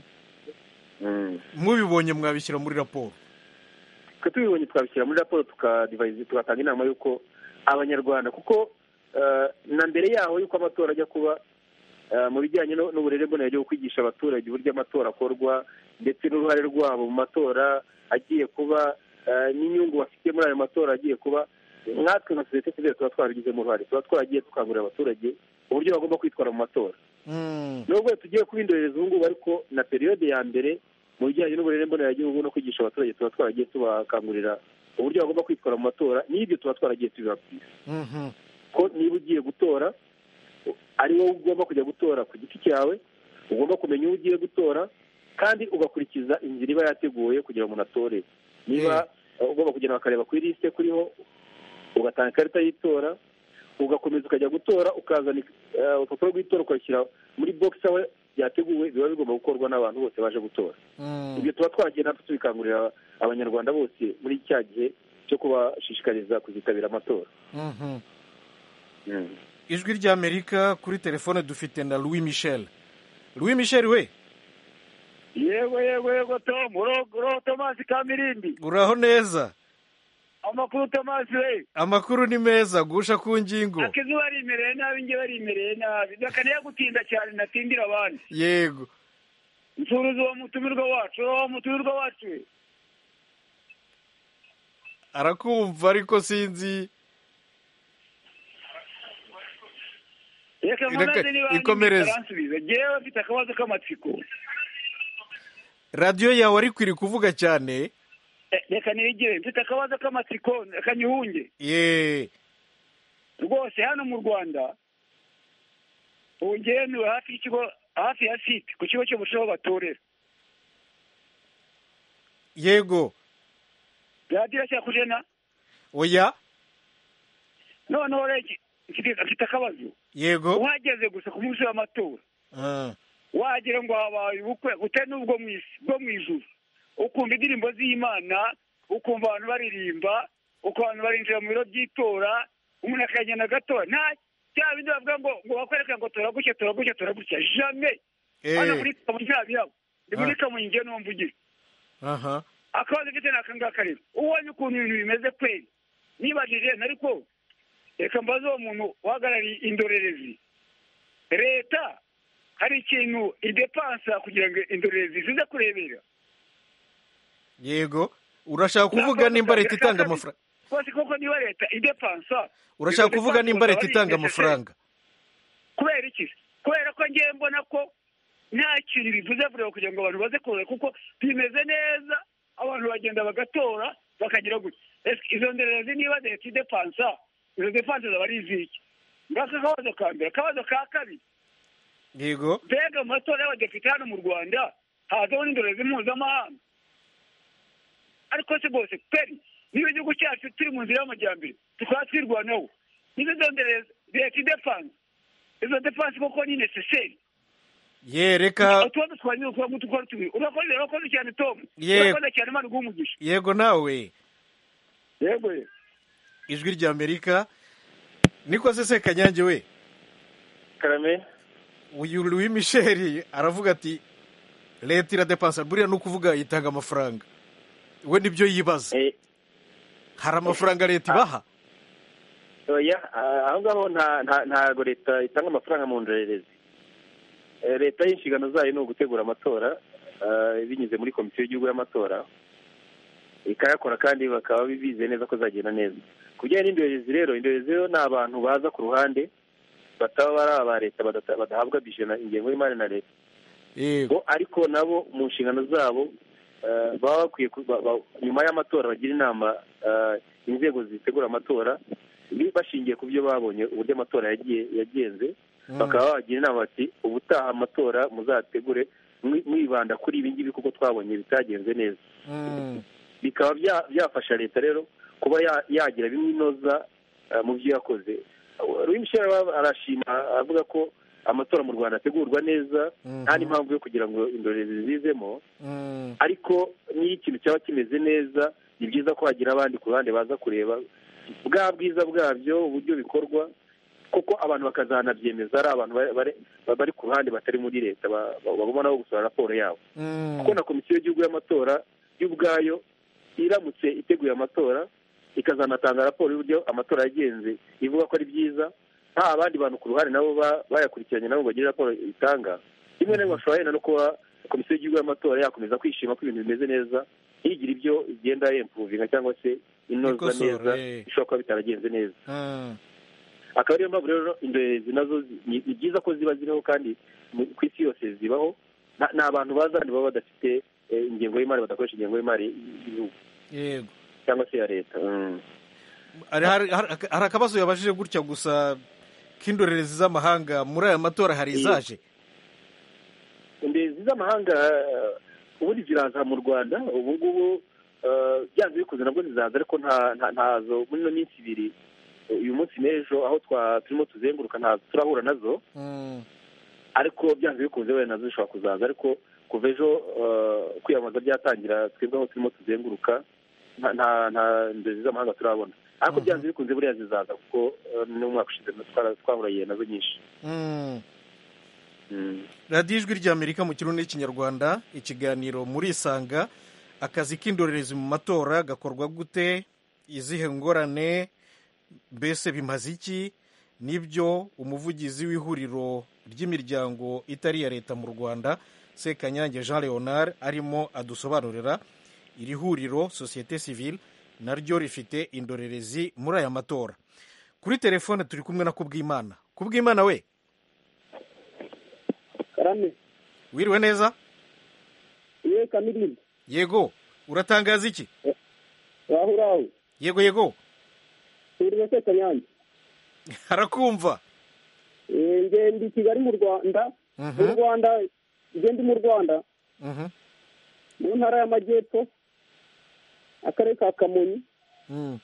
Mm. mubibonye mwabishyira muri raporo twe tubibonye twabishyira muri raporo tukadivayizi tugatanga inama y'uko abanyarwanda kuko eh, na mbere yaho y'uko amatora ajya kuba eh, mu bijyanye no- n'uburere mbonera bwo kwigisha abaturage uburyo amatora akorwa ndetse n'uruhare rwabo mu matora agiye kuba eh, n'inyungu bafite muri ayo matora agiye kuba nkatwe nka sosiyete sivile tuba twaragizemo uruhare tuba twaragiye dukangurira abaturage uburyo bagomba kwitwara mu matora Mm. nubwo tugiye kuba indorerezi ubu ngubu ariko na periyode ya mbere mu bijyanye n'uburere mboneragihugu no kwigisha abaturage tuba twaragiye tubakangurira uburyo bagomba kwitwara mu matora n'ibyo tuba twaragiye tubibabwira Mhm. ko niba ugiye gutora ari wowe ugomba kujya gutora ku giti cyawe ugomba kumenya uwo ugiye gutora kandi ugakurikiza inzira iba yateguye kugira ngo umuntu atore niba eh, ugomba kugenda bakareba kuri lisite kuriho ugatanga ikarita y'itora ugakomeza ukajya gutora ukazana eh, urupapuro rw'itora ukarushyira muri bogisi aho byateguwe biba bigomba gukorwa n'abantu bose baje gutora Mm. ibyo tuba twagenda tubikangurira abanyarwanda bose muri cya gihe cyo kubashishikariza kuzitabira amatora Mhm. Mm. ijwi ry'amerika kuri telefone dufite na louis michel louis michel we yego yego yego tomu uriho tomasi kamirindi uraho neza amakuru tomasi we amakuru ni meza gusha ku ngingo akizuba arimereye nabi njye barimereye nabi bakaneye gutinda cyane natindira abandi yego nsuruza uwo mutumirwa wacu uwo mutumirwa wacu we arakumva ariko sinzi reka Reka- munaze niba ikomereze. aransubiza ngewe afite akabazo k'amatsiko radiyo yawe ariko iri kuvuga cyane Eh, reka nigire mfite akabazo k'amatsiko akanyihunge ye rwose hano mu rwanda ubu ngewe ntuye hafi y'ikigo hafi ya site ku kigo cy'umusoro aho batorera yego radiyo cyakujena oya noneho rege mfite- mfite akabazo yego uhageze gusa ku munsi w'amatora Ah, wagira ngo habaye ubukwe utari n'ubwo mu isi bwo mu ijuru ukumva indirimbo z'imana ukumva abantu baririmba ukumva abantu barinjira mu biro by'itora umuntu akagenda agatora nta cya bindi bavuga ngo ngo bakwereka ngo tora gutya tora gutya tora gutya jame hano muri eh, kamonyi nta birabo ni muri Ah. kamonyi ngewe niwo mvugira aha akabazo mfite ni aka ngaka rero ubonye ukuntu ibintu bimeze kweri nibajije nariko reka mbaze uwo muntu uhagarariye indorerezi leta hari ikintu idepansa kugira ngo indorerezi zize kurebera yego urashaka kuvuga nimba leta itanga amafaranga rwose kuko niba leta idepansa urashaka kuvuga nimba leta itanga Indorerezi amafaranga kubera iki kubera ko ngewe mbona ko nta kintu bivuze vuba kugira ngo abantu baze kurora kuko bimeze neza abantu bagenda bagatora bakagira gutya Ese izo ndorerezi niba leta idepansa izo depanse zaba ari iziki ngako akabazo ka mbere akabazo ka kabiri yego mbega mu matora y'abadepite hano mu rwanda hazaho n'indorerezi mpuzamahanga ariko se rwose peri niba igihugu cyacu turi mu nzira y'amajyambere tukaba twirwanaho nizo izo ndorerezi leta idepanse izo depanse koko ni necessary ye reka utubazo twanyu kuba mutukora tubiri urakoze urakoze cyane tom Yego. urakoze cyane imana iguha umugisha yego nawe yego ijwi rya amerika niko se kanyange we karame uyu louis michel aravuga ati leta iradepansa buriya ni ukuvuga itanga amafaranga we nibyo yibaza eh, hari amafaranga leta ibaha oya ah, aho ngaho nta- nta- ntago leta itanga amafaranga mu ndorerezi Eh, leta y'inshingano zayo ni ugutegura amatora ah, binyuze muri komisiyo y'igihugu y'amatora ikayakora kandi bakaba bize neza ko zagenda neza ku bijyanye n'indorerezi rero indorerezi rero ni abantu baza ku ruhande bataba bari aba leta badata- badahabwa bije na ingengo y'imari na leta Eh, bo ariko nabo mu nshingano zabo eh, baba bakwiye ku- ba- ba- nyuma y'amatora bagira inama eh, inzego zitegura amatora bi- bashingiye ku byo babonye uburyo amatora yagiye- yagenze mm. bakaba bagira inama bati ubutaha amatora muzategure mwi- mwibanda kuri ibi ngibi kuko twabonye bitagenze neza Mm. bikaba bya- byafasha leta rero kuba ya- yagira bimwe inoza eh, mu byo yakoze Louis Michel aba- arashima avuga ko amatora mu rwanda ategurwa neza Mhm. nta n'impamvu yo kugira ngo indorerezi zizemo Mm. ariko niyo ikintu cyaba kimeze neza ni byiza ko hagira abandi ku ruhande baza kureba bwa bwiza bwabyo uburyo bikorwa kuko abantu bakazanabyemeza ari abantu bari- bari- bari ku ruhande batari muri leta ba- ba- bagomba nabo gusohora raporo yabo Mm. kuko na komisiyo y'igihugu y'amatora y'ubwayo iramutse iteguye amatora ikazanatanga raporo y'uburyo amatora yagenze ivuga ko ari byiza nta abandi bantu ku ruhande nabo ba- bayakurikiranye nabo bagira raporo itanga rimwe na rimwe bashobora wenda no kuba komisiyo y'igihugu y'amatora yakomeza kwishima ko ibintu bimeze neza ntigire ibyo igenda yempuvinga cyangwa se inoza Ikosora, neza eh. ishobora kuba bitaragenze neza Mm. akaba ariyo mpamvu rero indorerezi nazo zi- ni ni byiza ko ziba ziriho kandi mu- ku isi yose zibaho nta nta bantu baza hano baba badafite eh, ingengo y'imari badakoresha ingengo y'imari y'igihugu yego cyangwa se ya leta Mm. hari hari- hari- hari akabazo yabajije gutya gusa k'indorerezi z'amahanga muri aya matora hari Eh. izaje indorerezi z'amahanga eh, ubundi ziraza mu rwanda ubu ngubu eh, byanze bikuze nabwo zizaza ariko nta- nta- ntazo muri ino minsi ibiri eh, uyu munsi n'ejo aho twa- turimo tuzenguruka ntazo turahura nazo Mm. ariko byanze bikunze wenda nazo zishobora kuzaza ariko kuva ejo eh, kwiyamamaza byatangira twebwe aho turimo tuzenguruka nta nta- nta ndezi z'amahanga turabona ariko Mhm. byanze bikunze buriya zizaza kuko eh, n'umwaka ushize twara- twahuranye nazo nyinshi Mm. Mm. radiyo ijwi ry'amerika mu kirundi n'ikinyarwanda ikiganiro murisanga akazi k'indorerezi mu matora gakorwa gute izihe ngorane mbese bimaze iki nibyo umuvugizi w'ihuriro ry'imiryango itari iya leta mu rwanda sekanyange jean leonard arimo adusobanurira iri huriro sosiyete sivile naryo rifite indorerezi muri aya matora kuri telefone turi kumwe na kubwimana kubwimana we karame wiriwe neza yewe kamirimba yego uratangaza iki waho uri aho yego yego uriwe se kanyange harakumva Eh, nge ndi kigali mu rwanda Mhm. mu rwanda nge ndi mu rwanda Mhm. mu ntara y'amajyepfo akarere ka kamonyi Mm.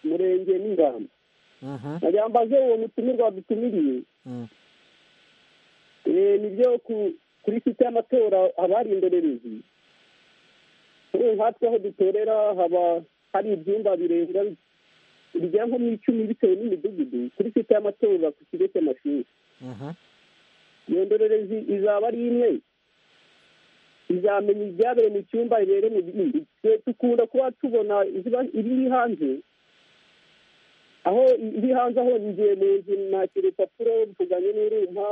umurenge n'ingamba Mhm. nagira mbaze uwo mutumirwa wadutumiriye Mm. Eh, nibyo ku- kuri site y'amatora haba hari indorerezi kuri ubu nkatwe aho dutorera haba hari ibyumba birenga bigera nko mu icumi bitewe n'imidugudu kuri site y'amatora ku kigo cy'amashuri Mhm. iyo ndorerezi izaba ari imwe izamenya ibyabereye mu cyumba rero mu bindi Twe dukunda kuba tubona iziba ibiri hanze aho iri hanze aho ngiye mu nzu nakira urupapuro ruvuganye n'urumpa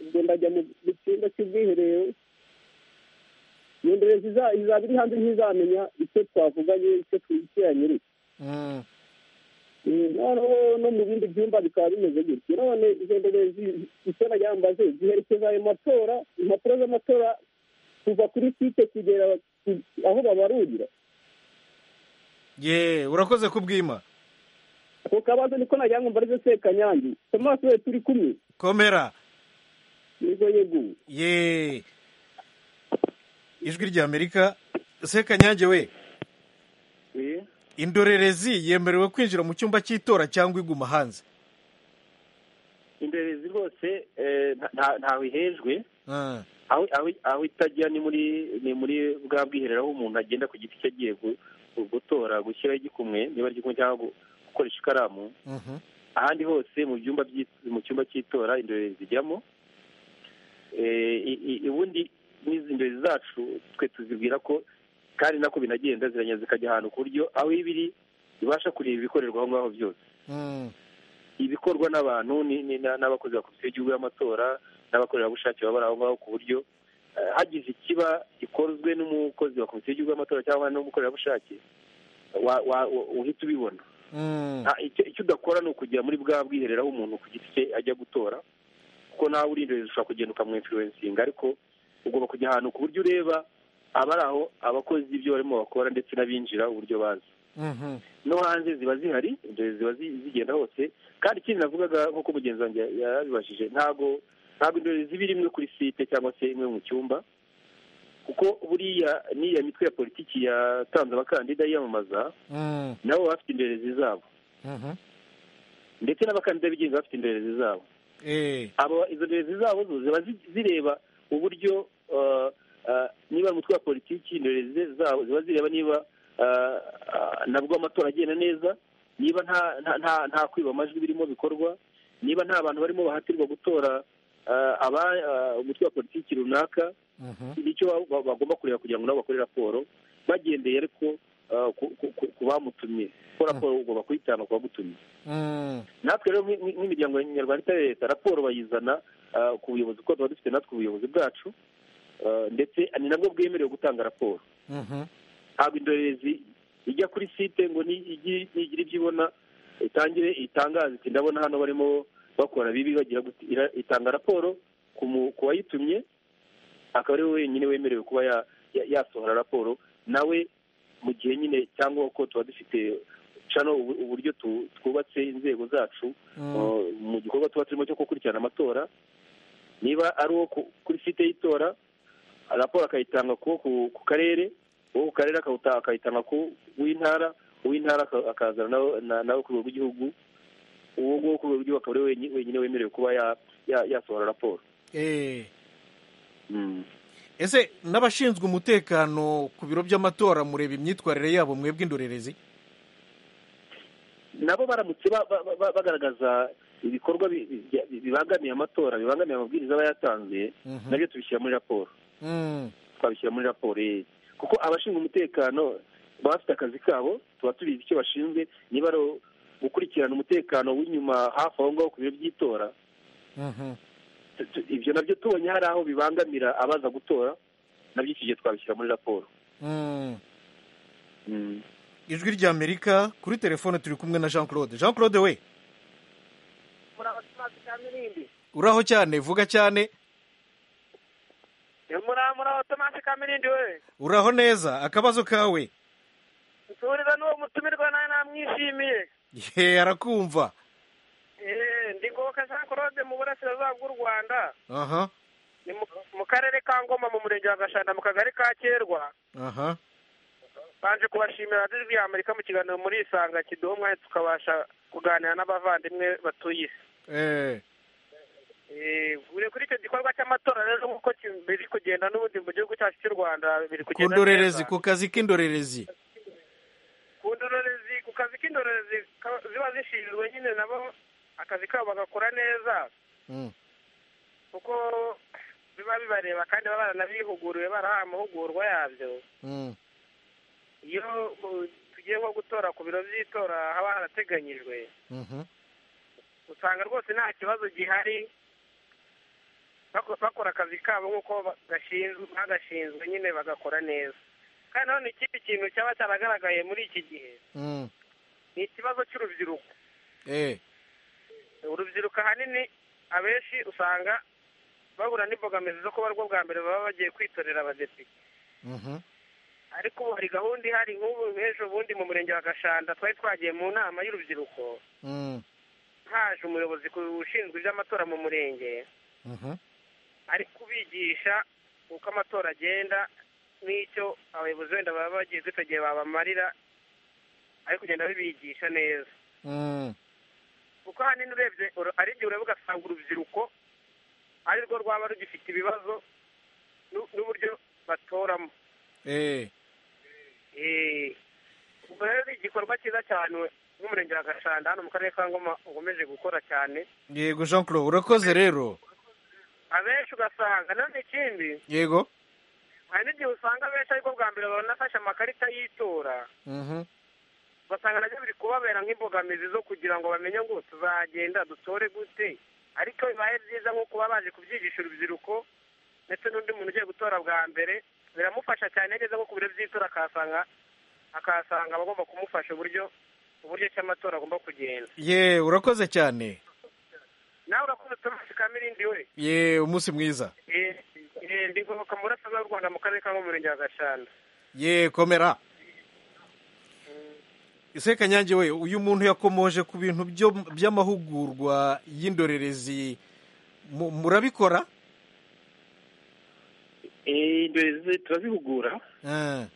ubwo ndajya mu mu cyumba cy'ubwiherero iyo ndorerezi iza- izaba iri hanze ntizamenya icyo twavuganye icyo twikiranyiriye Mm. Mm, noneho no mu bindi byumba bikaba bimeze gutyo none izo ndorerezi isora yambaze ziherekeza ayo matora impapuro z'amatora kuva kuri site kugera ku- aho babarurira ye urakoze kubwima ako kabazo niko nagira ngo mbarize sekanyange thomas we turi kumwe komera nizo yeguwe ye ijwi ry'amerika sekanyange we Eh, indorerezi yemerewe kwinjira mu cyumba cy'itora cyangwa iguma hanze indorerezi rwose eh, nta- nta- ntaho ihejwe Ah. aho aho- aho itajya ni muri ni muri bwa bwiherero aho umuntu agenda ku giti cye agiye gu- gutora gushyiraho igikumwe niba ari igikumwe cyangwa gu- gukoresha ikaramu ahandi hose mu byumba by'i- mu cyumba cy'itora indorerezi zijyamo Eh, i- i- ubundi n'izi ndorerezi zacu twe tuzibwira ko kandi nako binagenda ziragenda zikajya ahantu ku buryo aho iba iri ibasha kureba ibikorerwa aho ngaho byose ibikorwa n'abantu ni- ni- na- n'abakozi ba komisiyo y'igihugu y'amatora n'abakorerabushake baba bari aho ngaho ku buryo eh, hagize ikiba gikozwe n'umukozi wa komisiyo y'igihugu y'amatora cyangwa n'umukorerabushake wa- wa- wa- uhita ubibona Nta- icyo icyo udakora ni ukujya muri bwa bwiherero aho umuntu ku giti cye ajya gutora kuko nawe uri indorerezi ushobora kugenda ukamwinfluencinga ariko ugomba kujya ahantu ku buryo ureba abari aho abakozi ibyo barimo bakora ndetse n'abinjira uburyo bazi no hanze ziba zihari indorerezi ziba zi- zigenda hose kandi ikindi navugaga nk'uko mugenzi wanjye yabibajije ntabwo ntabwo indorerezi ziba iri imwe kuri site cyangwa se imwe mu cyumba kuko buriya n'iya mitwe ya politiki yatanze abakandida yiyamamaza nabo baba bafite indorerezi zabo ndetse n'abakandida bigenga bafite indorerezi zabo abo izo ndorerezi zabo zo ziba zi- zireba uburyo uh, uh, niba umutwe wa politiki indorerezi zabo ziba zireba niba uh, uh, nabwo amatora agenda neza niba nta nta nta, nta kwiba amajwi birimo bikorwa niba nta bantu barimo bahatirwa gutora uh, aba uh, umutwe wa politiki runaka nicyo ba- ba- bagomba kureba kugira ngo nabo bakore raporo bagendeye ariko uh, ku- ku- ku ku bamutumye kuko raporo ugomba kuyitanga ku bagutumye natwe rero nk'i- nk'i- nk'imiryango nyarwanda itari leta raporo bayizana ah, ku buyobozi kuko tuba dufite natwe ubuyobozi bwacu ah, ndetse ni nabwo bwemerewe gutanga raporo ntabwo indorerezi ijya kuri site ngo ni- igi- nigira ibyo ibona itangire itangaze iti ndabona hano barimo bakora bibi bagira gute." Ira- itanga raporo ku mu- ku wayitumye akaba ari we wenyine wemerewe kuba ya- ya- yasohora raporo nawe mu gihe nyine cyangwa uko tuba dufite cano ubu- uburyo tu- twubatse inzego zacu uh, mu gikorwa tuba turimo cyo gukurikirana amatora niba ari uwo ku- kuri site y'itora raporo akayitanga ku ku- ku karere uwo ku karere akawuta- akayitanga ku w'intara uw'intara aka- akazana nawe- na- nawe ku rwego rw'igihugu uwo nguwo ku rwego rw'igihugu akaba ari we wenyi- wenyine wemerewe kuba ya- ya- yasohora raporo Mm. ese n'abashinzwe umutekano ku biro by'amatora mureba imyitwarire yabo mwebwe indorerezi nabo baramutse ba- ba- ba- bagaragaza ibikorwa bi- bi- bya- bibangamiye amatora bibangamiye amabwiriza aba yatanze Mhm. nabyo tubishyira muri raporo Mm, twabishyira muri raporo eh. kuko abashinzwe umutekano baba bafite akazi kabo tuba tubizi icyo bashinzwe niba ari gukurikirana umutekano w'inyuma hafi aho ngaho ku biro by'itora mhm, tu- tu- ibyo nabyo tubonye hari aho bibangamira abaza gutora nabyo iki gihe twabishyira muri raporo mm. Mm. ijwi ry'amerika kuri telefone turi kumwe na jean claude jean claude we uraho cyane vuga cyane muraho tomasi kamirindi we uraho neza akabazo kawe nsubiriza n'uwo mutumirwa nawe namwishimiye ye arakumva Eh, ndi ngoboka jean claude mu burasirazuba bw'u rwanda aha ni mu- mu karere ka ngoma mu murenge wa gashanda mu kagari ka kerwa aha baje kubashimira radiyo ya amerika mu kiganiro muri isanga kiduha umwanya tukabasha kuganira n'abavandimwe batuye isi eh, Eh, buri kuri icyo gikorwa cy'amatora rero nk'uko ki- biri kugenda n'ubundi mu gihugu cyacu cy'u rwanda biri ku kugenda ndorerezi neza. ku kazi k'indorerezi ku ndorerezi ku kazi k'indorerezi ka- ziba zishinzwe nyine nabo akazi kabo bagakora neza Mm, kuko biba bibareba kandi baba baranabihuguriwe barahawe amahugurwa yabyo mm, iyo mu- tugiye nko gutora ku biro by'itora haba harateganyijwe mhm, usanga rwose nta kibazo gihari bako- bakora akazi kabo nk'uko bagashinzwe bagashinzwe nyine bagakora neza kandi nanone ikindi kintu cyaba cyaragaragaye muri iki gihe mm, ni ikibazo cy'urubyiruko eh, urubyiruko ahanini abenshi usanga bahura n'imbogamizi zo kuba arwo bwa mbere baba bagiye kwitorera abadepite mhm, ariko ubu hari gahunda ihari nk'ubu ejo bundi mu murenge wa gashanda twari twagiye mu nama y'urubyiruko mm, haje umuyobozi ku- ushinzwe iby'amatora mu murenge mhm, ari kubigisha uko amatora agenda n'icyo abayobozi wenda baba bagiye dufite igihe babamarira ari kugenda babigisha neza mm, kuko ahanini urebye uru- ari igihe ureba ugasanga urubyiruko ari rwo rwaba rugifite ibibazo n'u- n'uburyo batoramo eh, Eh, ubwo rero ni igikorwa cyiza cyane w'umurenge wa gashanda hano mu karere ka ngoma ukomeje gukora cyane yego jean claude urakoze rero abenshi ugasanga nanone ikindi yego hari n'igihe usanga abenshi ariko bwa mbere babona afashe amakarita y'itora Mhm. ugasanga nabyo biri kubabera nk'imbogamizi zo kugira ngo bamenye ngo tuzagenda dutore gute ariko bibaye byiza nko kuba baje kubyigisha urubyiruko ndetse n'undi muntu ugiye gutora bwa mbere biramufasha cyane neza nko ku biro by'itora akahasanga akahasanga abagomba kumufasha uburyo uburyo ki amatora agomba kugenda ye urakoze cyane nawe urakoze tomasi kamirindi we ye umunsi mwiza Eh, eh, ndi ngoboka mu burasirazuba bw'u rwanda mu karere ka murenge wa gashanda ye komera ese kanyange we uyu muntu yakomoje ku bintu byo- by'amahugurwa y'indorerezi Mu- murabikora indorerezi turazihugura Eh,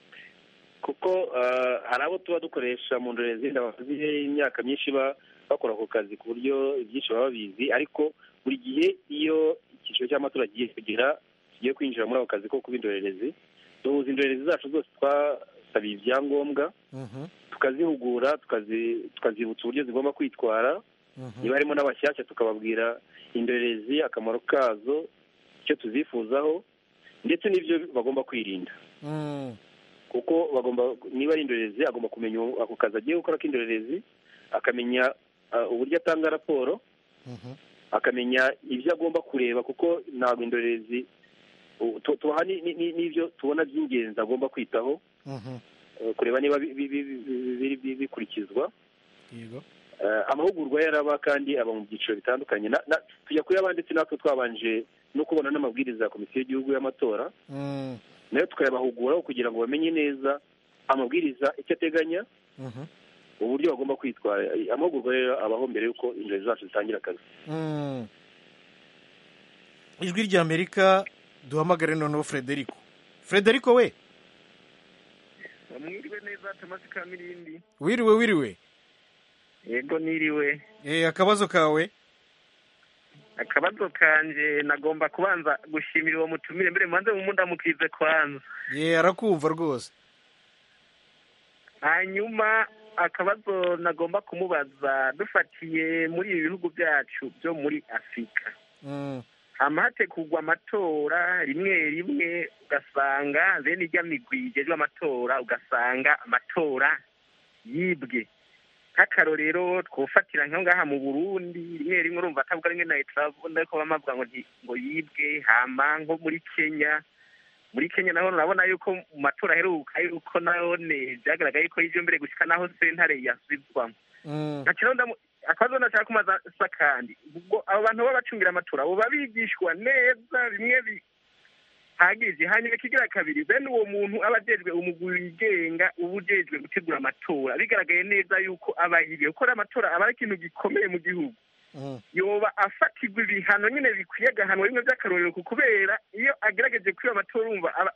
kuko eh, hari abo tuba dukoresha mu ndorerezi bazi imyaka myinshi ba- bakora ako kazi ku buryo ibyinshi baba babizi ariko buri gihe iyo icyiciro cy'amatora agiye kugera tugiye kwinjira muri ako kazi ko kuba indorerezi duhuza indorerezi zacu zose twasabiye ibyangombwa mhm, tukazihugura tukazi- tukazibutsa uburyo zigomba kwitwara mhm. niba harimo n'abashyashya tukababwira indorerezi akamaro kazo icyo tuzifuzaho ndetse n'ibyo bagomba kwirinda Mm, kuko bagomba niba ari indorerezi agomba kumenya uwo- ako kazi agiye gukora k'indorerezi akamenya ah, uburyo atanga raporo mhm. akamenya ibyo agomba kureba kuko ntabwo indorerezi u- tu- tubaha ni- ni- ni- n'ibyo tubona by'ingenzi agomba kwitaho Mhm. eh, kureba niba bi- bi- bi- bi- bi- bi- bikurikizwa yego Eh, amahugurwa yaraba kandi aba mu byiciro bitandukanye Na- na- tujya kuyaba ndetse natwe twabanje no kubona n'amabwiriza ya komisiyo y'igihugu y'amatora Mm, nayo tukayabahuguraho kugira ngo bamenye neza amabwiriza icyo ateganya mhm, uburyo bagomba kwitwara Eh, amahugurwa rero abaho mbere y'uko indorerezi zacu zitangira akazi mm. ijwi ry'amerika duhamagare noneho frederico frederico we mwiriwe neza tomasi kamirindi wiriwe wiriwe yego niriwe Eh, akabazo kawe akabazo kanje nagomba kubanza gushimira uwo mutumire mbere mubanze mumudamukize kwanza ye arakumva rwose hanyuma akabazo nagomba kumubaza dufatiye muri ibi bihugu byacu byo muri afurika Mm, hama hategurwa amatora rimwe rimwe ugasanga bene irya migwi igejwe amatora ugasanga amatora yibwe nk'akarorero twofatira nka ngaha mu burundi rimwe rimwe urumva atavuga rimwe na etarabona ariko baba bavuga ngo nti- ngo yibwe hama nko muri kenya muri kenya naho urabona yuko mu matora aheruka yuko nayone byagaragaye ko y'ibyo mbere gushyika naho sentare yasubizwamo mm, nta kibazo ndamu- akabazo nashaka kumaza sa kandi ubwo abo bantu baba bacungira amatora baba bigishwa neza bimwe bihagije hanyuma kigira kabiri bene uwo muntu aba ajejwe umugwi wigenga uba ujejwe gutegura amatora bigaragaye neza yuko aba yibiye gukora amatora aba ari ikintu gikomeye mu gihugu mm, yoba afatirwa ibihano nyine bikwiye agahanwa bimwe by'akarorero ku kubera iyo agerageje kwiba amatora urumva aba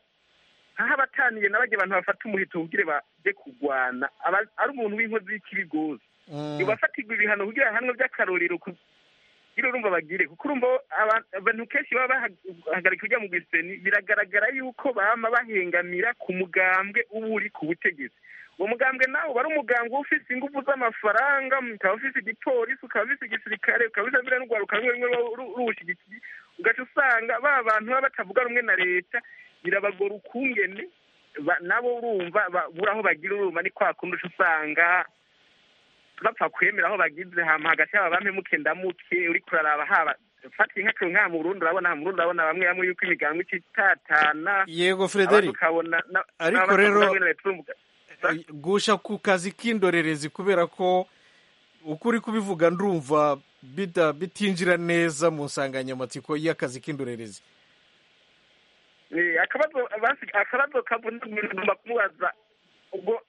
nkaho aba ataniye na barya bantu bafata umuheto kugira baje kurwana aba ari umuntu w'inkozi y'ikibigozi mm. bafatirwa ibihano kugira ahanwe by'akarorero kugira urumva bagire kuko urumva aba- abantu kenshi baba bahagarika kujya mu giseni biragaragara yuko bama bahengamira ku mugambwe uba uri ku butegetsi uwo mugambwe nawe uba ari umugambwe ufise ingufu z'amafaranga ukaba ufise igipolisi ukaba ufise igisirikare ukaba ufise biriya n'urwaruka rumwe rumwe ruba ru- ruwushyigikiye ugaca usanga ba bantu baba batavuga rumwe na leta birabagora ukungene ba- nabo urumva babura aho bagira urumva ni kwa kundi uca usanga bapfa kwemera aho bagize hama hagati yaba muke ndamuke uri kuraraba haba fatiye nk'akantu nk'aha mu Burundi urabona aha mu Burundi urabona bamwe bamwe yuko imigambi icitatana yego abandi frederico ukabona na- Ariko n'abandi rero- bakavuga ngo leta urumva- gusha ku kazi k'indorerezi kubera ko uko uri kubivuga ndumva bida- bitinjira neza mu nsanganyamatsiko y'akazi k'indorerezi Eh, akabazo basi- akabazo kavuna ngomba kumubaza ubwo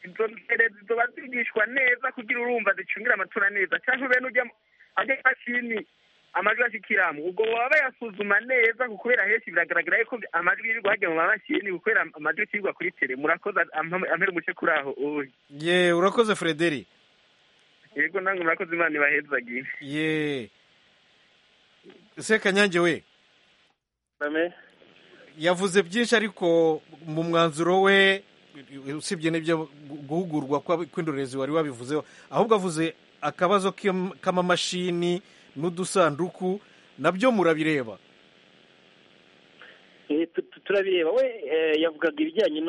izo ndorerezi zoba zigishwa neza kugira urumva zicungira amatora neza cyangwa bene ujya mu- ajya imashini amajwi ashikiramo ubwo baba bayasuzuma neza kuko kubera henshi biragaragara yuko amajwi yirirwa hajya mu mamashini kubera amajwi yirwa kuri tere murakoze ampa- ampere umuce kuri aho uri ye urakoze frederic yego nange murakoze imana ibahezagire ye ese kanyange we yavuze byinshi ariko mu mwanzuro we usibye n'ibyo guhugurwa kw'indorerezi wari wabivuzeho ahubwo avuze akabazo k'amamashini n'udusanduku nabyo murabireba turabireba we yavugaga ibijyanye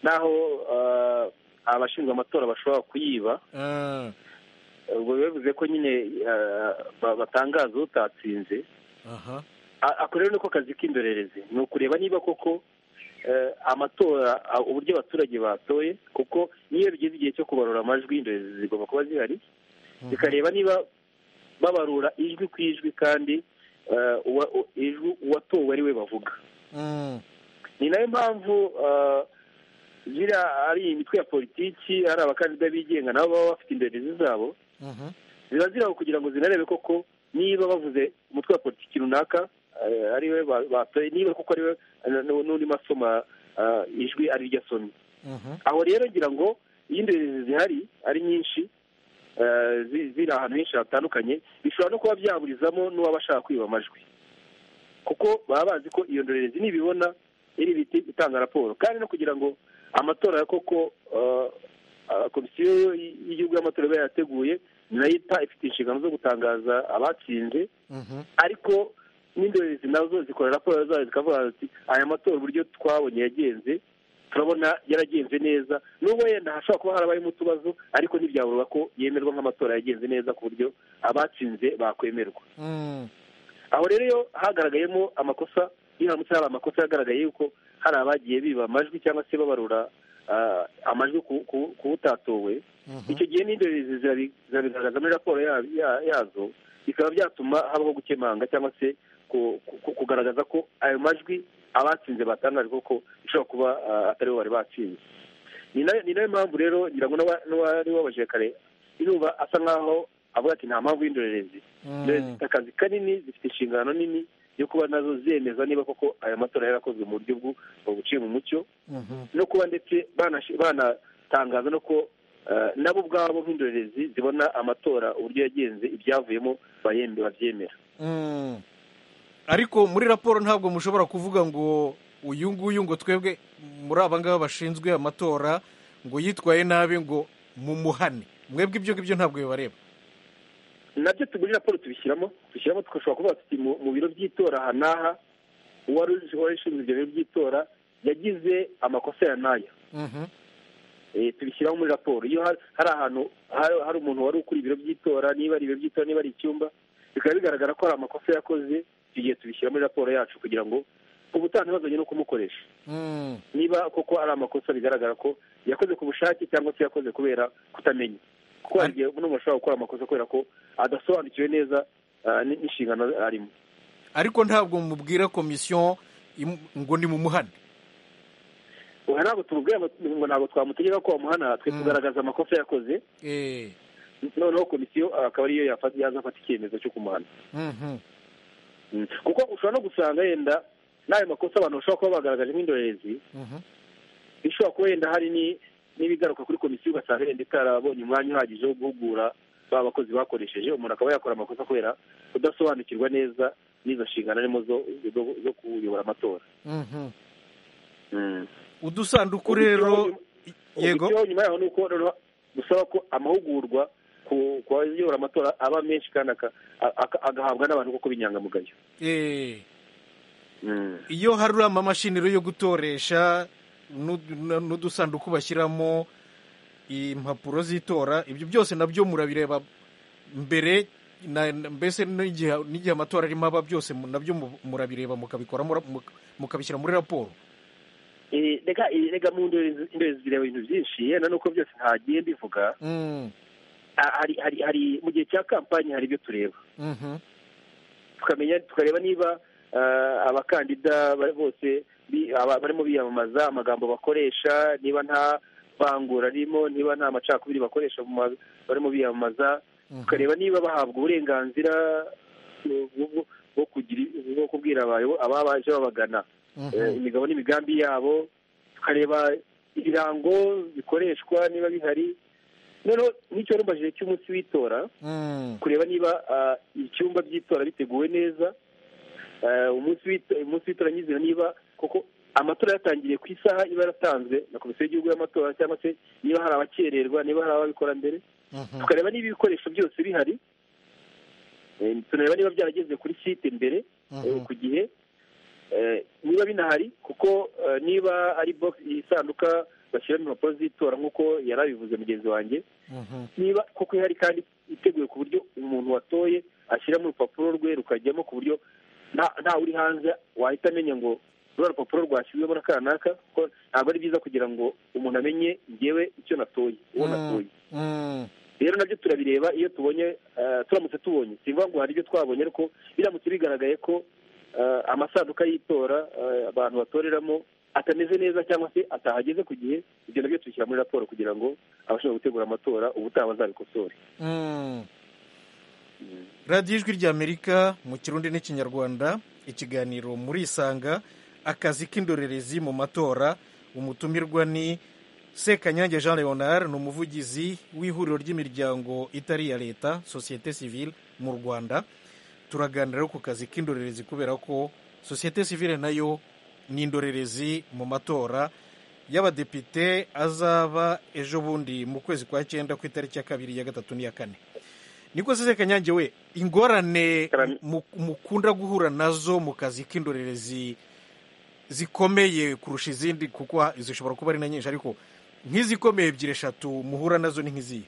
n'aho abashinzwe amatora bashobora kuyiba ubwo bivuze ko nyine batangaza utatsinze ako rero niko kazi k'indorerezi ni ukureba niba koko amatora uburyo abaturage batoye kuko niyo bigeze igihe cyo kubarura amajwi indorerezi zigomba kuba zihari zikareba niba babarura ijwi ku ijwi kandi ijwi uwatowe ari we bavuga ni nayo mpamvu ziriya ari imitwe ya politiki ari abakandida bigenga nabo baba bafite indorerezi zabo ziba ziraho kugira ngo zinarebe koko niba bavuze umutwe wa politiki runaka ari we batoye niba kuko ari we n'undi masoma ijwi ari ryo asomye aho rero ngira ngo iyo indorerezi zihari ari nyinshi ziri ahantu henshi hatandukanye bishobora no kuba byaburizamo n'uwaba ashaka kwiba amajwi kuko baba bazi ko iyo ndorerezi nibibona iri biti itanga raporo kandi no kugira ngo amatora ya koko komisiyo y'igihugu y'amatora iba yateguye nayo ifite inshingano zo gutangaza abatsinze ariko n'indorerezi nazo zikora raporo zazo zikavuga ati aya matora uburyo twabonye yagenze turabona yaragenze neza n'ubwo wenda hashobora kuba harabayemo utubazo ariko ntibyaburwa ko yemerwa nk'amatora yagenze neza ku buryo abatsinze bakwemerwa aho rero iyo hagaragayemo amakosa iyo haramutse hari amakosa yagaragaye yuko hari abagiye biba amajwi cyangwa se babarura amajwi ku utatowe icyo gihe n'indorerezi zirabigaragaza muri raporo yazo bikaba byatuma habaho gukemanga cyangwa se kugaragaza ko ayo majwi abatsinze batangaje koko bishobora kuba atari bo bari batsinze ni nayo mpamvu rero ngira ngo n'uwari wabajije kare irumva asa nkaho avuga ati nta mpamvu y'indorerezi zifite akazi kanini zifite inshingano nini yo kuba nazo zemeza niba koko ayo matora yarakozwe mu buryo buciye mu mucyo no kuba ndetse banatangaza no ko nabo ubwabo nk'indorerezi zibona amatora uburyo yagenze ibyavuyemo babyemera ariko muri raporo ntabwo mushobora kuvuga ngo uyu nguyu ngo twebwe muri aba ngaba bashinzwe amatora ngo yitwaye nabi ngo mumuhane mwebwe ibyo ngibyo ntabwo bibareba nabyo muri raporo tubishyiramo tubishyiramo tugashobora kuvuga tuti mu biro by'itora aha n'aha uwari ushinzwe ibyo biro by'itora yagize amakosa ya n'aya tubishyiraho muri raporo iyo hari ahantu hari umuntu wari ukuri ibiro by'itora niba ari ibiro by'itora niba ari icyumba bikaba bigaragara ko hari amakosa yakoze tugiye tubishyira muri raporo yacu kugira ngo ubutaha ntibazanye no kumukoresha niba koko ari amakosa bigaragara ko yakoze ku bushake cyangwa se yakoze kubera kutamenya kuko hari igihe umuntu ashobora gukora amakosa kubera ko adasobanukiwe neza n'inshingano arimo ariko ntabwo mubwira komisiyo ngo ni mu muhanda ntabwo tumubwira ngo ntabwo twamutegeka ko bamuhana twe tugaragaza amakosa yakoze noneho komisiyo akaba ariyo yazafata icyemezo cyo kumuhana kuko ushobora no gusanga yenda n'ayo makosa abantu bashobora kuba bagaragaje nk'indorerezi bishobora kuba yenda hari n'ibigaruka kuri komisiyo ugasanga yenda itarabonye umwanya uhagije wo guhugura ba bakozi bakoresheje umuntu akaba yakora amakosa kubera kudasobanukirwa neza n'izo nshingano arimo zo kuyobora amatora udusanduku rero yego nyuma yaho ni uko dusaba ko amahugurwa ku bayobora amatora aba menshi kandi agahabwa n'abantu kuko b'inyangamugayo iyo hari amamashini yo gutoresha n'udusanduku bashyiramo impapuro z'itora ibyo byose nabyo murabireba mbere mbese n'igihe amatora arimo aba byose nabyo murabireba mukabikora mukabishyira muri raporo reka mu ndorerezi zireba ibintu byinshi yenda nuko byose ntagiye mbivuga hari hari hari mu gihe cya kampani hari ibyo tureba tukamenya tukareba niba abakandida bose barimo biyamamaza amagambo bakoresha niba nta vangura arimo niba nta macakubiri bakoresha barimo biyamamaza tukareba niba bahabwa uburenganzira bwo kugira bwo kubwira ababa baje babagana imigabo n'imigambi yabo tukareba ibirango bikoreshwa niba bihari noneho n'icyo warumvajije cy'umunsi w'itora kureba niba ibyumba by'itora biteguwe neza umunsi w'itora nyizina niba koko amatora yatangiriye ku isaha iba yaratanzwe na komisiyo y'igihugu y'amatora cyangwa se niba hari abakererwa niba hari ababikora mbere tukareba niba ibikoresho byose bihari Eh, tunareba niba byarageze kuri site mbere eh, ku gihe Eh, niba binahari kuko eh, niba ari box isanduka bashyiramo impapuro z'itora nk'uko yari abivuze mugenzi wanjye niba koko ihari kandi iteguye ku buryo umuntu watoye ashyiramo urupapuro rwe rukajyamo ku buryo nta- ntawe uri hanze wahita amenya ngo ruriya rupapuro rwashyizwemo na kanaka kuko ntabwo ari byiza kugira ngo umuntu amenye njyewe icyo natoye uwo natoye rero nabyo turabireba iyo tubonye eh, turamutse tubonye simvuga ngo hari ibyo twabonye ariko biramutse bigaragaye ko eh, amasanduka y'itora eh, abantu batoreramo atameze neza cyangwa se atahageze ku gihe ibyo nabyo tubishyira muri raporo kugira ngo abashinzwe gutegura amatora ubutaha bazabikosore Mm. radiyo ijwi ry'amerika mu kirundi n'ikinyarwanda ikiganiro muri isanga akazi k'indorerezi mu matora umutumirwa ni sekanyange jean leonard ni umuvugizi w'ihuriro ry'imiryango itari iya leta sosiyete sivile mu rwanda turaganira ku kazi k'indorerezi kubera ko sosiyete sivile nayo ni indorerezi mu matora y'abadepite azaba ejo bundi mu kwezi kwa cyenda ku itariki ya kabiri ya gatatu n'iya kane niko se kanyange we ingorane mu- mukunda guhura nazo mu kazi k'indorerezi zikomeye kurusha izindi kuko ha- zishobora kuba ari na nyinshi ariko nk'izikomeye ebyiri eshatu muhura nazo ni nk'izihe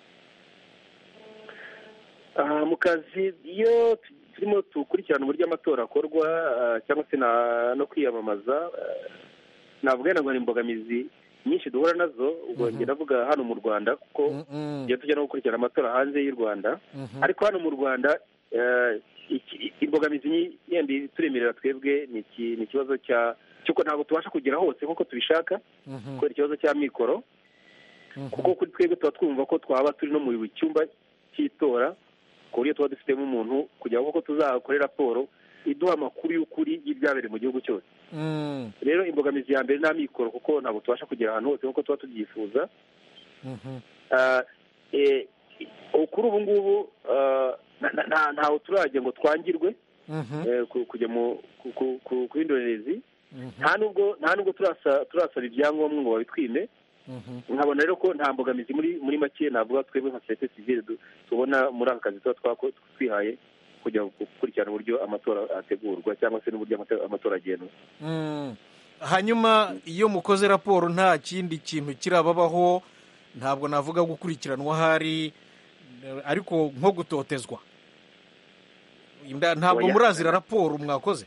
Ah, mu kazi iyo tu- turimo dukurikirana uburyo amatora akorwa ah, cyangwa se na- no kwiyamamaza ah, navuga wenda ngo ni imbogamizi nyinshi duhura nazo ubwo njye navuga hano mu rwanda kuko iyo tujya no gukurikirana amatora hanze y'u rwanda ariko hano mu rwanda eh, iki- imbogamizi nyi- yenda ituremerera twebwe ni iki- ni ikibazo cya cy'uko ntabwo tubasha kugera hose nk'uko tubishaka kubera ikibazo cya mikoro kuko kuri twebwe tuba twumva ko twaba turi no mu cyumba cy'itora ku buryo tuba dufitemo umuntu kugira ngo koko tuzakore raporo iduha amakuru y'ukuri y'ibyabereye mu gihugu cyose rero imbogamizi ya mbere ni amikoro kuko ntabwo tubasha kugera ahantu hose nk'uko tuba tubyifuza Ah, eh, ubu kuri ubu ngubu ah, nta- nta- nta- ntawe turajya ngo twangirwe eh, ku- kujya mu ku- ku- ku- ku indorerezi nta nubwo nta nubwo turasa- turasaba ibyangombwa ngo babitwime nkabona rero ko nta mbogamizi muri muri make navuga twebwe nka sosiyete sivile du- tubona muri aka kazi tuba twako- twihaye kujya gukurikirana uburyo amatora ategurwa cyangwa se n'uburyo amate- amatora agendwa Mm. hanyuma iyo mukoze raporo nta kindi kintu kirababaho ntabwo navuga gukurikiranwa ahari eh, ariko nko gutotezwa Inda- ntabwo Oya. murazira raporo mwakoze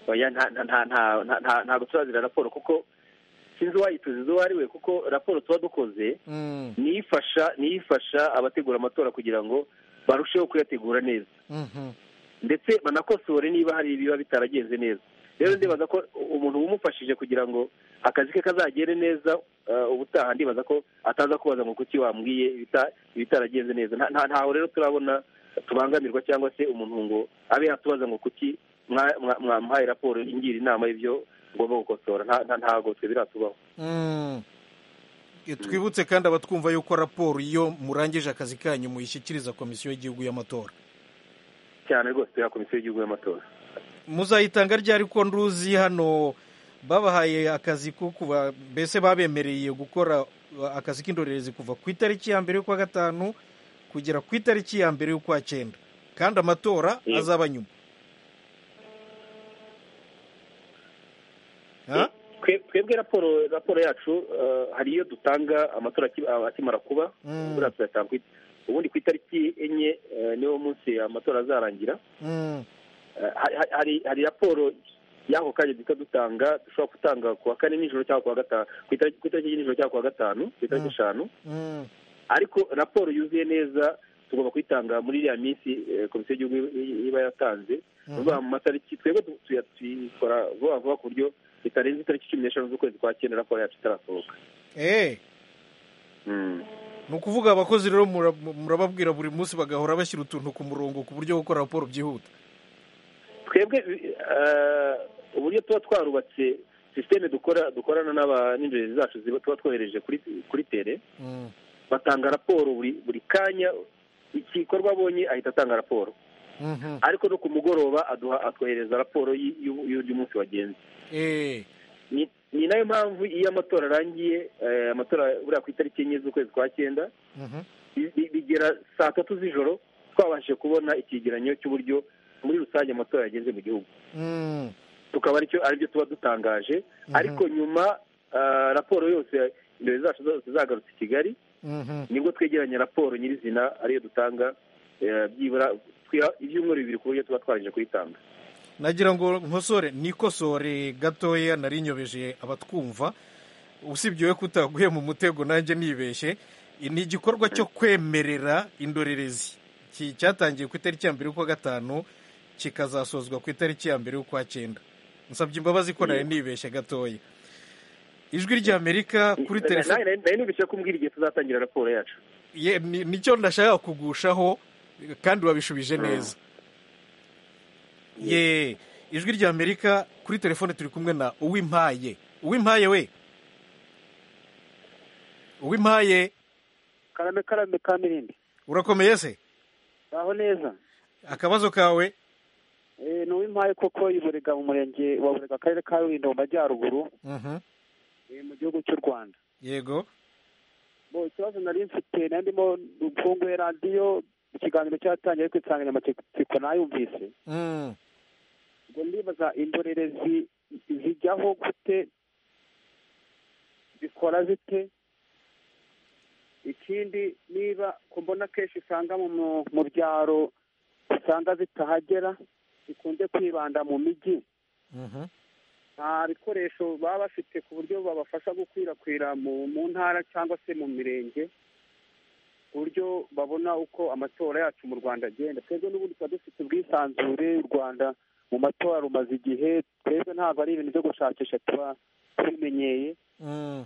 Oya, nta- nta- nta- nta- nta- nta- ntabwo turazira raporo kuko sinzi uwayituza izo uwo ari we kuko raporo tuba dukoze Mm. niyo ifasha niyo ifasha abategura amatora kugira ngo barusheho kuyategura neza Mhm. ndetse banakosore niba hari ibiba bitaragenze neza rero ndibaza ko umuntu umufashije kugira ngo akazi ke kazagere neza eh, ubutaha ndibaza ko ataza kubaza ngo kuki wambwiye ibita- ibitaragenze neza Nta- nta- ntaho rero turabona tubangamirwa cyangwa se umuntu ngo abe yatubaza ngo kuki mwa- mwa- mwampaye raporo ingira inama y'ibyo ngomba gukosora Nta- nta- ntago twe biratubaho Mm. twibutse kandi abatwumva yuko raporo iyo murangije akazi kanyu muyishyikiriza komisiyo y'igihugu y'amatora cyane rwose ya komisiyo y'igihugu y'amatora muzayitanga ryari ko nduzi hano babahaye akazi ko kuba mbese babemereye gukora uh, akazi k'indorerezi kuva ku itariki ya mbere y'ukwa gatanu kugera ku itariki ya mbere y'ukwa cyenda kandi amatora Yego. azaba nyuma Eh, twe- twebwe raporo raporo yacu eh, hari iyo dutanga amatora aki- a- akimara kuba Mm. buriya tuyatanga ku it- ubundi ku itariki enye eh, niwo munsi amatora azarangira Mm. Eh, hari- hari- hari hari raporo y'ako kanya duhita dutanga dushobora gutanga ku wa kane nijoro cyangwa ku wa gatanu ku itariki ku itariki nijoro cyangwa ku wa gatanu ku itariki eshanu Mm. ariko raporo yuzuye neza tugomba kuyitanga muri iriya minsi eh, komisiyo y'igihugu i- iba yatanze ni Mhm. ukuvuga mu matariki twebwe tu- tuya- tuyikora vuba vuba ku buryo bitarenze itariki cumi n'eshanu z'ukwezi kwa cyenda raporo yacu itarasohoka Eh. ni ukuvuga abakozi rero mura- murababwira buri munsi bagahora bashyira utuntu ku murongo ku buryo gukora raporo byihuta twebwe eh, uburyo tuba twarubatse sisiteme dukora dukorana n'aba n'indorerezi zacu ziba tuba twohereje kuri kuri tere Mm. batanga raporo buri buri kanya igikorwa abonye ahita atanga raporo Mhm. ariko no ku mugoroba aduha atwohereza raporo y- y'u- y'uburyo umunsi wagenze Eh. ni nayo mpamvu iyo amatora arangiye eh, amatora buriya ku itariki enye z'ukwezi kwa cyenda bi- bi- bigera saa tatu z'ijoro twabashije kubona ikigereranyo cy'uburyo muri rusange amatora yagenze mu gihugu Mm. tukaba aricyo aribyo tuba dutangaje ariko nyuma ah, raporo yose indoro zacu zose zagarutse i kigali Mhm. nibwo twegeranya raporo nyirizina ariyo dutanga eh, byibura twiha ibyumweru bibiri ku buryo tuba twarangije kuyitanga nagira ngo nkosore nikosore gatoya nari nyobeje abatwumva usibye we kutaguye mu mutego nanjye nibeshye ni igikorwa cyo kwemerera indorerezi Ki- cyatangiye ku itariki ya mbere y'ukwa gatanu kikazasozwa ku itariki ya mbere y'ukwa cyenda nsabye imbabazi ko nari nibeshye gatoya ijwi ry'amerika kuri telefone Nari- nari nubishye kumbwira igihe tuzatangira raporo yacu Ye- ni- nicyo ndashaka kugushaho kandi wabishubije neza ye ijwi rya amerika kuri telefone turi kumwe na uwimpaye uwimpaye we uwimpaye karame karame ka mirindi urakomeye se aho neza akabazo kawe Eh, ni uw'impaye koko iburega mu murenge wa burega akarere ka rulindo mu majyaruguru Mhm. eh, mu gihugu cy'u rwanda yego bo ikibazo nari mfite nari ndimo mfunguye radiyo ikiganiro cyatangiye ariko insanganyamatsiko nayumvise Mm. ngo ndibaza indorerezi zijyaho gute zikora zite ikindi niba ko mbona kenshi usanga mu mu- mu byaro usanga zitahagera zikunze kwibanda mu mijyi Mhm. nta bikoresho baba bafite ku buryo babafasha gukwirakwira mu mu ntara cyangwa se mu mirenge ku buryo babona uko amatora yacu mu rwanda agenda twebwe n'ubundi tuba dufite ubwisanzure u rwanda mu matora rumaze igihe twebwe ntabwo ari ibintu byo gushakisha tuba tubimenyeye Mm.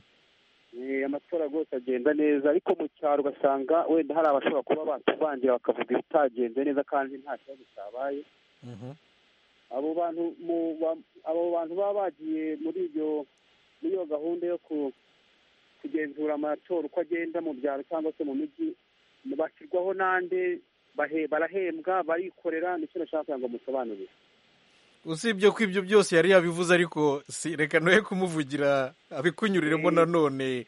Eh, amatora rwose agenda neza ariko mu cyaro ugasanga wenda hari abashobora kuba batuvangira bakavuga ibitagenze neza kandi nta kibazo cyabaye Mhm. abo bantu mu ba- abo bantu baba bagiye muri iyo muri iyo gahunda yo ku- kugenzura amatora uko agenda mu byaro cyangwa se mu mijyi bashyirwaho n'ande bahe- barahembwa barikorera nicyo nashaka kugira ngo musobanurire usibye ko ibyo byose yari yabivuze ariko si reka noye kumuvugira abikunyuriremo nanone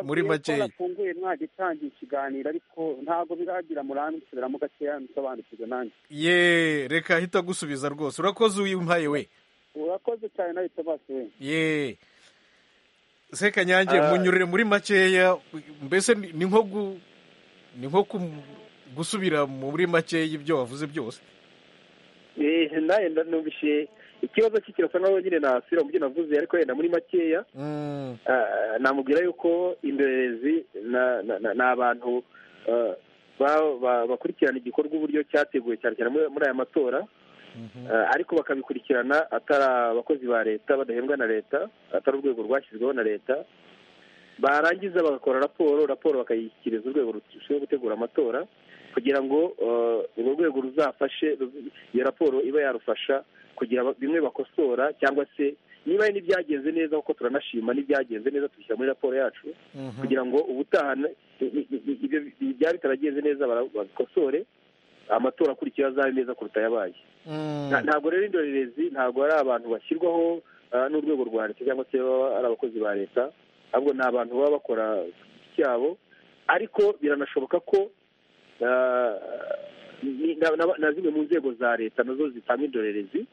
muri makeya bafunguye mwagitangiye ikiganiro ariko ntabwo biragira murandukiramo gakeya musobanukirwe nanjye ye reka ahita agusubiza rwose urakoze uwimpaye we urakoze cyane nawe tabase we ye se kanyange Ah. munyurire muri makeya mbese ni ni nko gu- ni nko kum- gusubira muri makeya ibyo wavuze byose Eh, nawe numvise ikibazo cye kirasa nkaho nyine nasubira mu byo navuze ariko wenda muri makeya Mm. ah, namubwira yuko indorerezi na- na- na- ni abantu ah, ba- ba- bakurikirana igikorwa uburyo cyateguwe cyane cyane muri muri aya matora Ah, ariko bakabikurikirana atari abakozi ba leta badahembwa na leta atari urwego rwashyizweho na leta barangiza bagakora raporo raporo bakayishyikiriza urwego rushinzwe gutegura amatora kugira ngo ah, urwo rwego ruzafashe ruz- iyo raporo iba yarufasha kugira ba- bimwe bakosora cyangwa se niba hari n'ibyagenze neza kuko turanashima n'ibyagenze neza tubishyira muri raporo yacu kugira ngo ubutaha na- i- i- i- i- ibyo bi- byari bitaragenze neza bara- babikosore amatora akurikira azabe meza kuruta ayabaye Nta- ntabwo rero indorerezi ntabwo ari abantu bashyirwaho ah, n'urwego rwa leta cyangwa se baba ari abakozi ba leta ahubwo ni abantu baba bakora ku giti cyabo ariko biranashoboka ko ah, ni- na- na na zimwe mu nzego za leta nazo zitanga indorerezi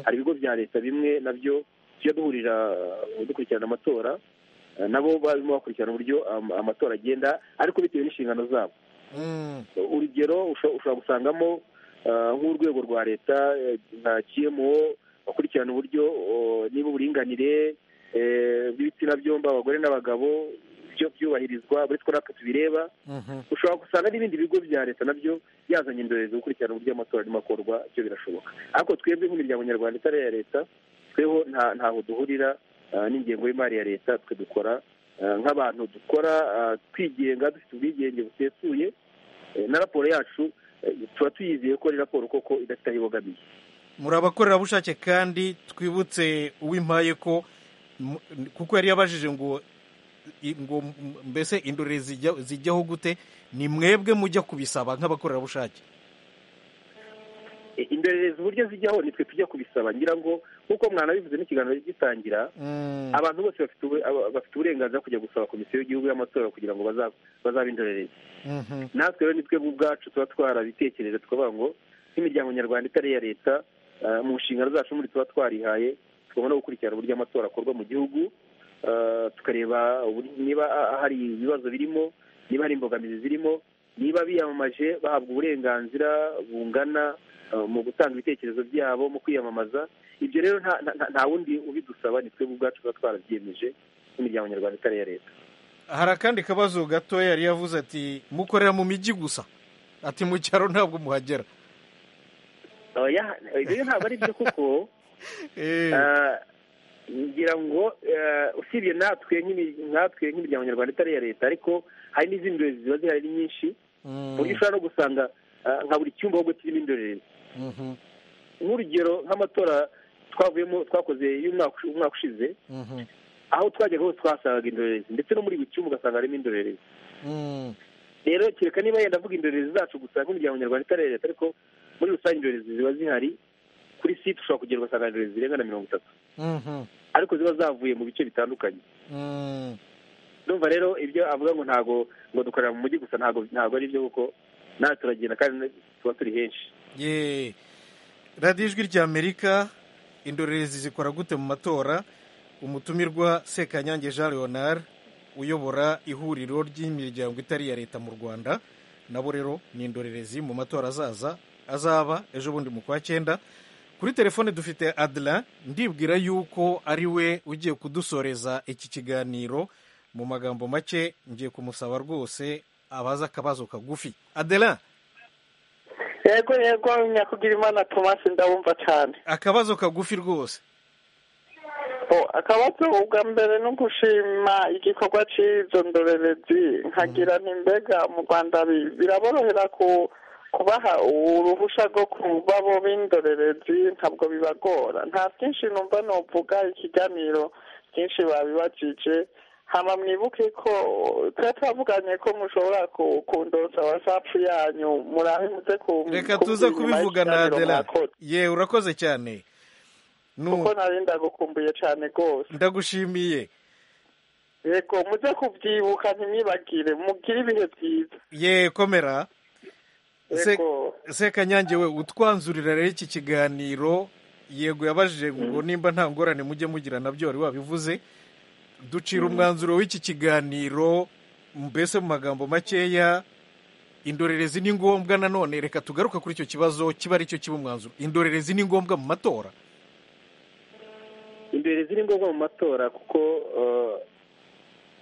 hari ibigo bya leta bimwe nabyo tujya duhurira uh, dukurikirana amatora uh, nabo barimo bakurikirana uburyo um, amatora agenda ariko bitewe n'inshingano zabo urugero usho- ushobora gusangamo uh, nk'urwego rwa leta eh, nka kmo bakurikirana uburyo uh, niba uburinganire eh, bw'ibitsina byombi abagore n'abagabo byo byubahirizwa uretse ko natwe tubireba ushobora gusanga n'ibindi bigo bya leta nabyo byazanye indorerezi gukurikirana uburyo amatora arimo akorwa byo birashoboka ariko twebwe nk'imiryango nyarwanda itari iya leta tweho nta- ntaho duhurira ah, n'ingengo y'imari ya leta twe dukora ah, nk'abantu dukora ah, twigenga dufite ubwigenge busesuye eh, na raporo yacu eh, tuba tuyizeye ko ari raporo koko idafite aho ibogamiye muri abakorerabushake kandi twibutse uwimpaye ko mu- kuko yari yabajije ngo i- ngo m- mbese indorerezi zijya- zijyaho gute ni mwebwe mujya kubisaba nk'abakorerabushake indorerezi uburyo zijyaho nitwe tujya kubisaba ngira ngo nk'uko mwanabivuze n'ikiganiro gitangira abantu bose bafite ubu- aba- bafite uburenganzira kujya gusaba komisiyo y'igihugu y'amatora kugira ngo baza- bazabe indorerezi natwe rero nitwe mu bwacu tuba twarabitekereje tukavuga ngo nk'imiryango nyarwanda itari iya leta eh, mu nshingano zacu muri tuba twarihaye tugomba no gukurikirana uburyo amatora akorwa mu gihugu eh, tukareba uburi- niba ah, hari ibibazo birimo niba hari imbogamizi zirimo niba biyamamaje bahabwa uburenganzira bungana eh, mu gutanga ibitekerezo byabo mu kwiyamamaza ibyo rero nta nta- nta- nta wundi ubidusaba ni twebwe ubwacu tuba twarabyiyemeje nk'imiryango nyarwanda itari iya leta hari akandi kabazo gato yari yavuze ati mukorera mu mijyi gusa ati mu cyaro ntabwo muhagera oya ibyo ntabwo ari byo kuko Ah, ngira ngo eh, usibye natwe nk'imi- natwe nk'imiryango nyarwanda itari iya leta ariko hari n'izindi ndorerezi ziba zihari ari nyinshi ku buryo ushobora no gusanga ah, nka buri cyumba ahubwo kirimo indorerezi nk'urugero nk'amatora twavuyemo twakoze y'umwaka umwaka ushize aho twajyaga hose twasangaga indorerezi ndetse no muri buri cyumba ugasanga harimo indorerezi rero kereka niba yenda avuga indorerezi zacu gusa nk'umuryango nyarwanda itari iya leta ariko muri rusange indorerezi ziba zihari kuri site ushobora kugera ugasanga indorerezi zirenga na mirongo itatu ariko ziba zavuye mu bice bitandukanye ndumva rero ibyo avuga ngo ntago ngo dukorera mu mujyi gusa ntago ntago ari byo kuko natwe turagenda kandi tuba turi henshi ye radiyo ijwi ry'amerika indorerezi zikora gute mu matora umutumirwa sekanyange jean leonard uyobora ihuriro ry'imiryango itari iya leta mu rwanda nabo rero ni indorerezi mu matora azaza azaba ejo bundi mu kwa cyenda kuri telefone dufite adela ndibwira yuko ari we ugiye kudusoreza iki kiganiro mu magambo make ngiye kumusaba rwose abaza akabazo kagufi adela yego yego nyakugira imana tomasi ndabumva cyane akabazo kagufi rwose O, akabazo ubwa mbere ni ugushima igikorwa cy'izo ndorerezi nkagira n'imbega mu rwanda bi- biraborohera ku kubaha uruhushya rwo kuba bo b'indorerezi ntabwo bibagora nta byinshi numva nuvuga ikiganiro byinshi babibajije hama mwibuke ko tuba twavuganye ko mushobora ku- kundosa wasapu yanyu murabe muze ku- reka tuza kubyina nyuma kubivuga na y'ikiganiro adela mwakoze. ye urakoze cyane Nu- kuko nari ndagukumbuye cyane rwose ndagushimiye yego muze kubyibuka ntimwibagire mugire ibihe byiza ye komera Se- sekanyange we utwanzurira rero iki kiganiro yego yabajije ngo nimba nta ngorane mujye mugira nabyo wari wabivuze ducira umwanzuro w'iki kiganiro mbese mu magambo makeya indorerezi ni ngombwa nanone reka tugaruka kuri icyo kibazo kiba ari cyo kiba umwanzuro indorerezi ni ngombwa mu matora indorerezi ni ngombwa mu matora kuko eh,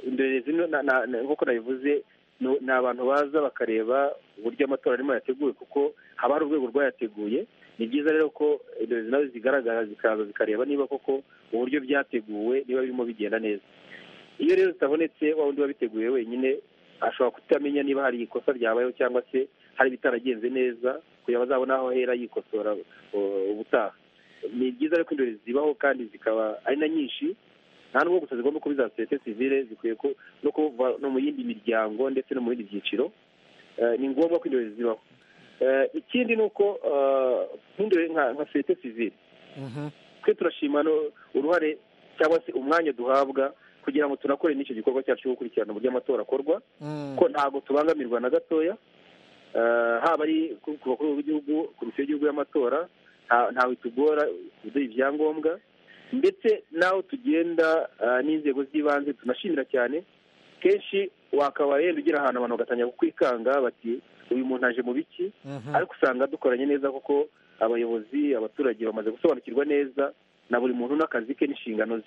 indorerezi no- na- na- na- nk'uko nabivuze no- ni abantu baza bakareba uburyo amatora arimo yateguye kuko haba hari urwego rwayateguye ni byiza rero ko indorerezi nazo zigaragara zikaza zikareba niba koko uburyo byateguwe niba birimo bigenda neza iyo rero zitabonetse wa wundi wabiteguye wenyine ashobora kutamenya niba hari ikosa ryabayeho cyangwa se hari ibitaragenze neza kugira ngo azabone aho ahera yikosora uh, ubutaha ni byiza rero ko indorerezi zibaho kandi zikaba ari na nyinshi nta n'ubwo gusa zigomba kuba iza sosiyete sivile zikwiye ko no kuva no mu yindi miryango ndetse no mu bindi byiciro Eh, ni ngombwa ko indorerezi zibaho Eh, ikindi ni uko eh, nk'indore- nka nka sosiyete sivile twe turashima no- uruhare cyangwa se umwanya duhabwa kugira ngo tunakore n'icyo gikorwa cyacu cyo gukurikirana uburyo amatora akorwa ko ntabwo tubangamirwa na gatoya Eh, haba ari ku ku bakuru b'igihugu komisiyo y'igihugu y'amatora nta- ntawe itugora kuduha ibyangombwa ndetse n'aho tugenda eh, n'inzego z'ibanze tunashimira cyane kenshi wakaba yenda ugera ahantu abantu bagatangira kukwikanga bati uyu muntu aje mu biki ariko usanga dukoranye neza kuko abayobozi abaturage bamaze gusobanukirwa neza na buri muntu n'akazi ke n'inshingano ze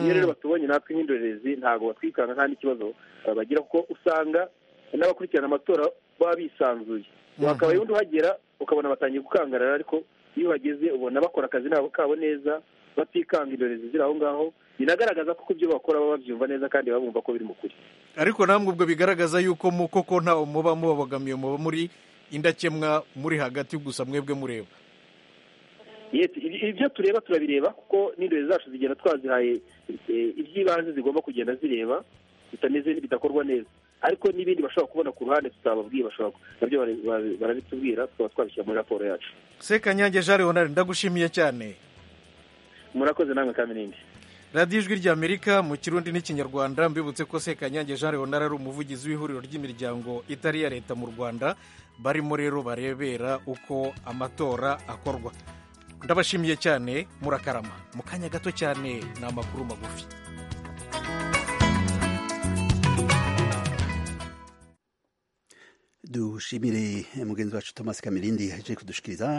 iyo rero batubonye natwe nk'indorerezi ntabwo batwikanga nta n'ikibazo eh, bagira kuko usanga n'abakurikirana amatora baba bisanzuye wakabaye undi uhagera ukabona batangiye gukangarara ariko iyo uhageze ubona bakora akazi nabo kabo neza batikanga indorerezi ziri aho ngaho binagaragaza ko ibyo bakora baba babyumva neza kandi baba bumva ko biri mu kuri ariko namwe ubwo bigaragaza yuko mu koko ntawe muba mubabogamiye muba muri indakemwa muri hagati gusa mwebwe mureba Yes, ibi- ibyo tureba turabireba kuko n'indorerezi zacu zigenda twazihaye eh, iby'ibanze zigomba kugenda zireba bitameze bidakorwa neza ariko n'ibindi bashobora kubona ku ruhande tutababwiye bashobora ku- nabyo bara- bara- barabitubwira tukaba twabishyira muri raporo yacu sekanyange jean leonard ndagushimiye cyane murakoze namwe kamirindi radiyo ijwi ry'amerika mu kirundi n'ikinyarwanda mbibutse ko sekanyange jean leonard ari umuvugizi w'ihuriro ry'imiryango itari iya leta mu rwanda barimo rero barebera uko amatora akorwa ndabashimiye cyane murakarama mu kanya gato cyane ni amakuru magufi dushimire mugenzi wacu thomas kamirindi yaje kudushikiriza